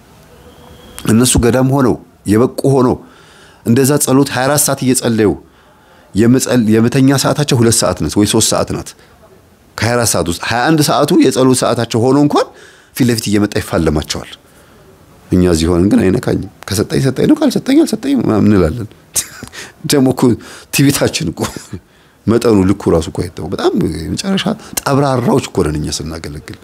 እነሱ ገዳም ሆነው የበቁ ሆነው እንደዛ ጸሎት 24 ሰዓት እየጸለዩ የመተኛ ሰዓታቸው ሁለት ሰዓት ናት ወይ ሶስት ሰዓት ናት። ከ24 ሰዓት ውስጥ 21 ሰዓቱ የጸሎት ሰዓታቸው ሆኖ እንኳን ፊት ለፊት እየመጣ ይፋለማቸዋል። እኛ እዚህ ሆነን ግን አይነካኝም። ከሰጠኝ ሰጠኝ ነው፣ ካልሰጠኝ አልሰጠኝ ምናምን እንላለን። ደግሞ እኮ ትዕቢታችን እኮ መጠኑ ልኩ ራሱ እኮ አይተው በጣም የመጨረሻ ጠብራራዎች እኮ ነን እኛ ስናገለግል።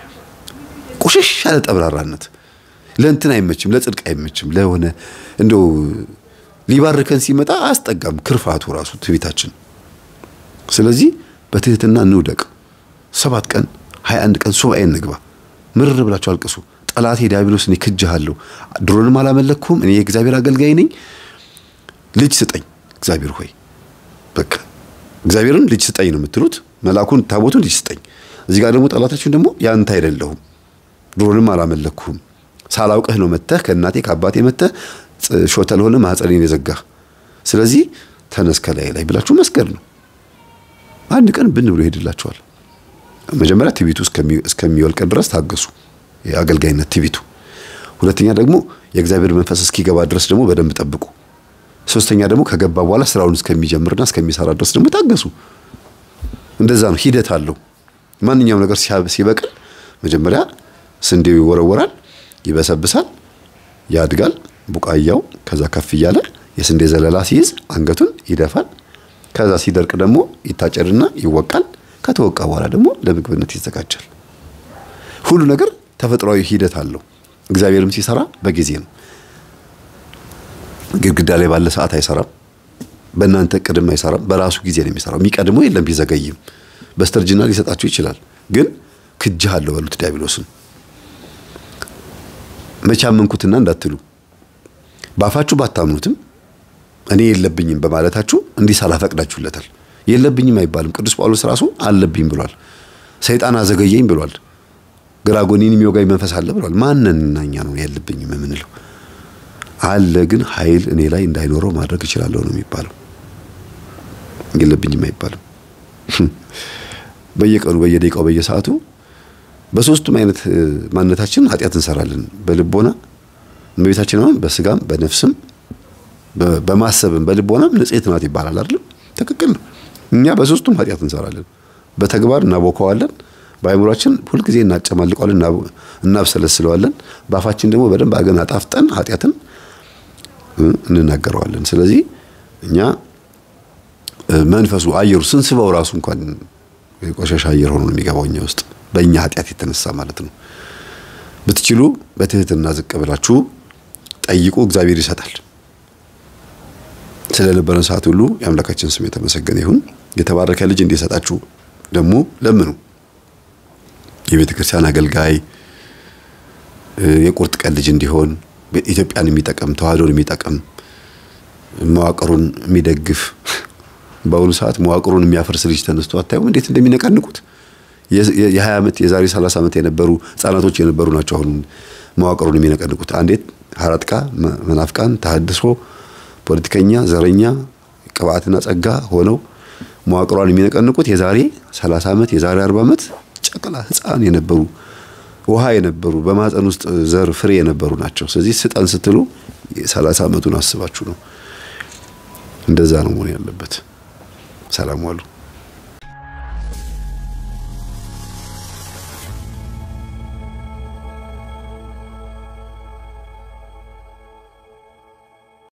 ቁሽሽ ያለ ጠብራራነት ለእንትን አይመችም፣ ለጽድቅ አይመችም። ለሆነ እንደው ሊባርከን ሲመጣ አያስጠጋም ክርፋቱ ራሱ ትዕቢታችን። ስለዚህ በትህትና እንውደቅ። ሰባት ቀን ሀያ አንድ ቀን ሱባኤ እንግባ። ምርር ብላችሁ አልቅሱ። ጠላቴ ዲያብሎስ እኔ ክጅሃለሁ፣ ድሮንም አላመለክኩም፣ እኔ የእግዚአብሔር አገልጋይ ነኝ፣ ልጅ ስጠኝ እግዚአብሔር ሆይ በቃ እግዚአብሔርን ልጅ ስጠኝ ነው የምትሉት። መልአኩን ታቦቱን ልጅ ስጠኝ። እዚህ ጋር ደግሞ ጠላታችን ደግሞ ያንተ አይደለሁም፣ ድሮንም አላመለክኩም፣ ሳላውቅህ ነው መተህ ከእናቴ ከአባቴ መተህ ሾተል ሆነ ማህፀኔን የዘጋህ ስለዚህ ተነስ ከላይ ላይ ብላችሁ መስገድ ነው። አንድ ቀን ብን ብሎ ይሄድላችኋል። መጀመሪያ ትቢቱ እስከሚወልቅ ድረስ ታገሱ፣ የአገልጋይነት ትቢቱ። ሁለተኛ ደግሞ የእግዚአብሔር መንፈስ እስኪገባ ድረስ ደግሞ በደንብ ጠብቁ። ሶስተኛ ደግሞ ከገባ በኋላ ስራውን እስከሚጀምርና እስከሚሰራ ድረስ ደግሞ ታገሱ። እንደዛ ነው፣ ሂደት አለው። ማንኛውም ነገር ሲበቅል መጀመሪያ ስንዴው ይወረወራል፣ ይበሰብሳል፣ ያድጋል ቡቃያው ከዛ ከፍ እያለ የስንዴ ዘለላ ሲይዝ አንገቱን ይደፋል። ከዛ ሲደርቅ ደግሞ ይታጨድና ይወቃል። ከተወቃ በኋላ ደግሞ ለምግብነት ይዘጋጃል። ሁሉ ነገር ተፈጥሯዊ ሂደት አለው። እግዚአብሔርም ሲሰራ በጊዜ ነው። ግድግዳ ላይ ባለ ሰዓት አይሰራም። በእናንተ ቅድም አይሰራም። በራሱ ጊዜ ነው የሚሰራው። የሚቀድመው የለም። ቢዘገይም በስተርጅና ሊሰጣችሁ ይችላል። ግን ክጅሃለሁ በሉት ዲያብሎስን መቼ አመንኩትና እንዳትሉ ባፋችሁ ባታምኑትም እኔ የለብኝም በማለታችሁ እንዲህ ሳላፈቅዳችሁለታል። የለብኝም አይባልም። ቅዱስ ጳውሎስ ራሱ አለብኝ ብሏል። ሰይጣን አዘገየኝ ብሏል። ግራ ጎኔን የሚወጋኝ መንፈስ አለ ብሏል። ማንንና እኛ ነው የለብኝም የምንለው? አለ ግን ኃይል እኔ ላይ እንዳይኖረው ማድረግ እችላለሁ ነው የሚባለው። የለብኝም አይባልም። በየቀኑ በየደቂቃው በየሰዓቱ በሶስቱም አይነት ማንነታችን ኃጢአት እንሰራለን። በልቦና እመቤታችን አሁን በስጋም በነፍስም በማሰብም በልቦናም ንጽሕት ናት ይባላል አይደል? ትክክል ነው። እኛ በሶስቱም ኃጢአት እንሰራለን። በተግባር እናቦከዋለን፣ በአእምሯችን ሁልጊዜ እናጨማልቀዋለን፣ እናብሰለስለዋለን። በአፋችን ደግሞ በደንብ አድርገን አጣፍጠን ኃጢአትን እንናገረዋለን። ስለዚህ እኛ መንፈሱ አየሩ ስንስበው ራሱ እንኳን የቆሻሻ አየር ሆኖ ነው የሚገባው እኛ ውስጥ በእኛ ኃጢአት የተነሳ ማለት ነው። ብትችሉ በትህትና ዝቅ ብላችሁ ጠይቁ፣ እግዚአብሔር ይሰጣል። ስለነበረን ሰዓት ሁሉ የአምላካችን ስም የተመሰገነ ይሁን። የተባረከ ልጅ እንዲሰጣችሁ ደግሞ ለምኑ። የቤተ ክርስቲያን አገልጋይ የቁርጥ ቀን ልጅ እንዲሆን ኢትዮጵያን የሚጠቅም ተዋህዶን የሚጠቅም መዋቅሩን የሚደግፍ በአሁኑ ሰዓት መዋቅሩን የሚያፈርስ ልጅ ተነስቶ አታዩም? እንዴት እንደሚነቃንቁት የ20 ዓመት የዛሬ 30 ዓመት የነበሩ ህጻናቶች የነበሩ ናቸው አሁን መዋቅሩን የሚነቀንቁት። አንዴት ሀራጥቃ መናፍቃን ተሐድሶ ፖለቲከኛ፣ ዘረኛ፣ ቅብአትና ጸጋ ሆነው መዋቅሯን የሚነቀንቁት የዛሬ 30 ዓመት የዛሬ 40 ዓመት ጨቅላ ህፃን የነበሩ ውሃ የነበሩ በማህፀን ውስጥ ዘር ፍሬ የነበሩ ናቸው። ስለዚህ ስጠን ስትሉ 30 ዓመቱን አስባችሁ ነው። እንደዛ ነው መሆን ያለበት። ሰላም ዋሉ።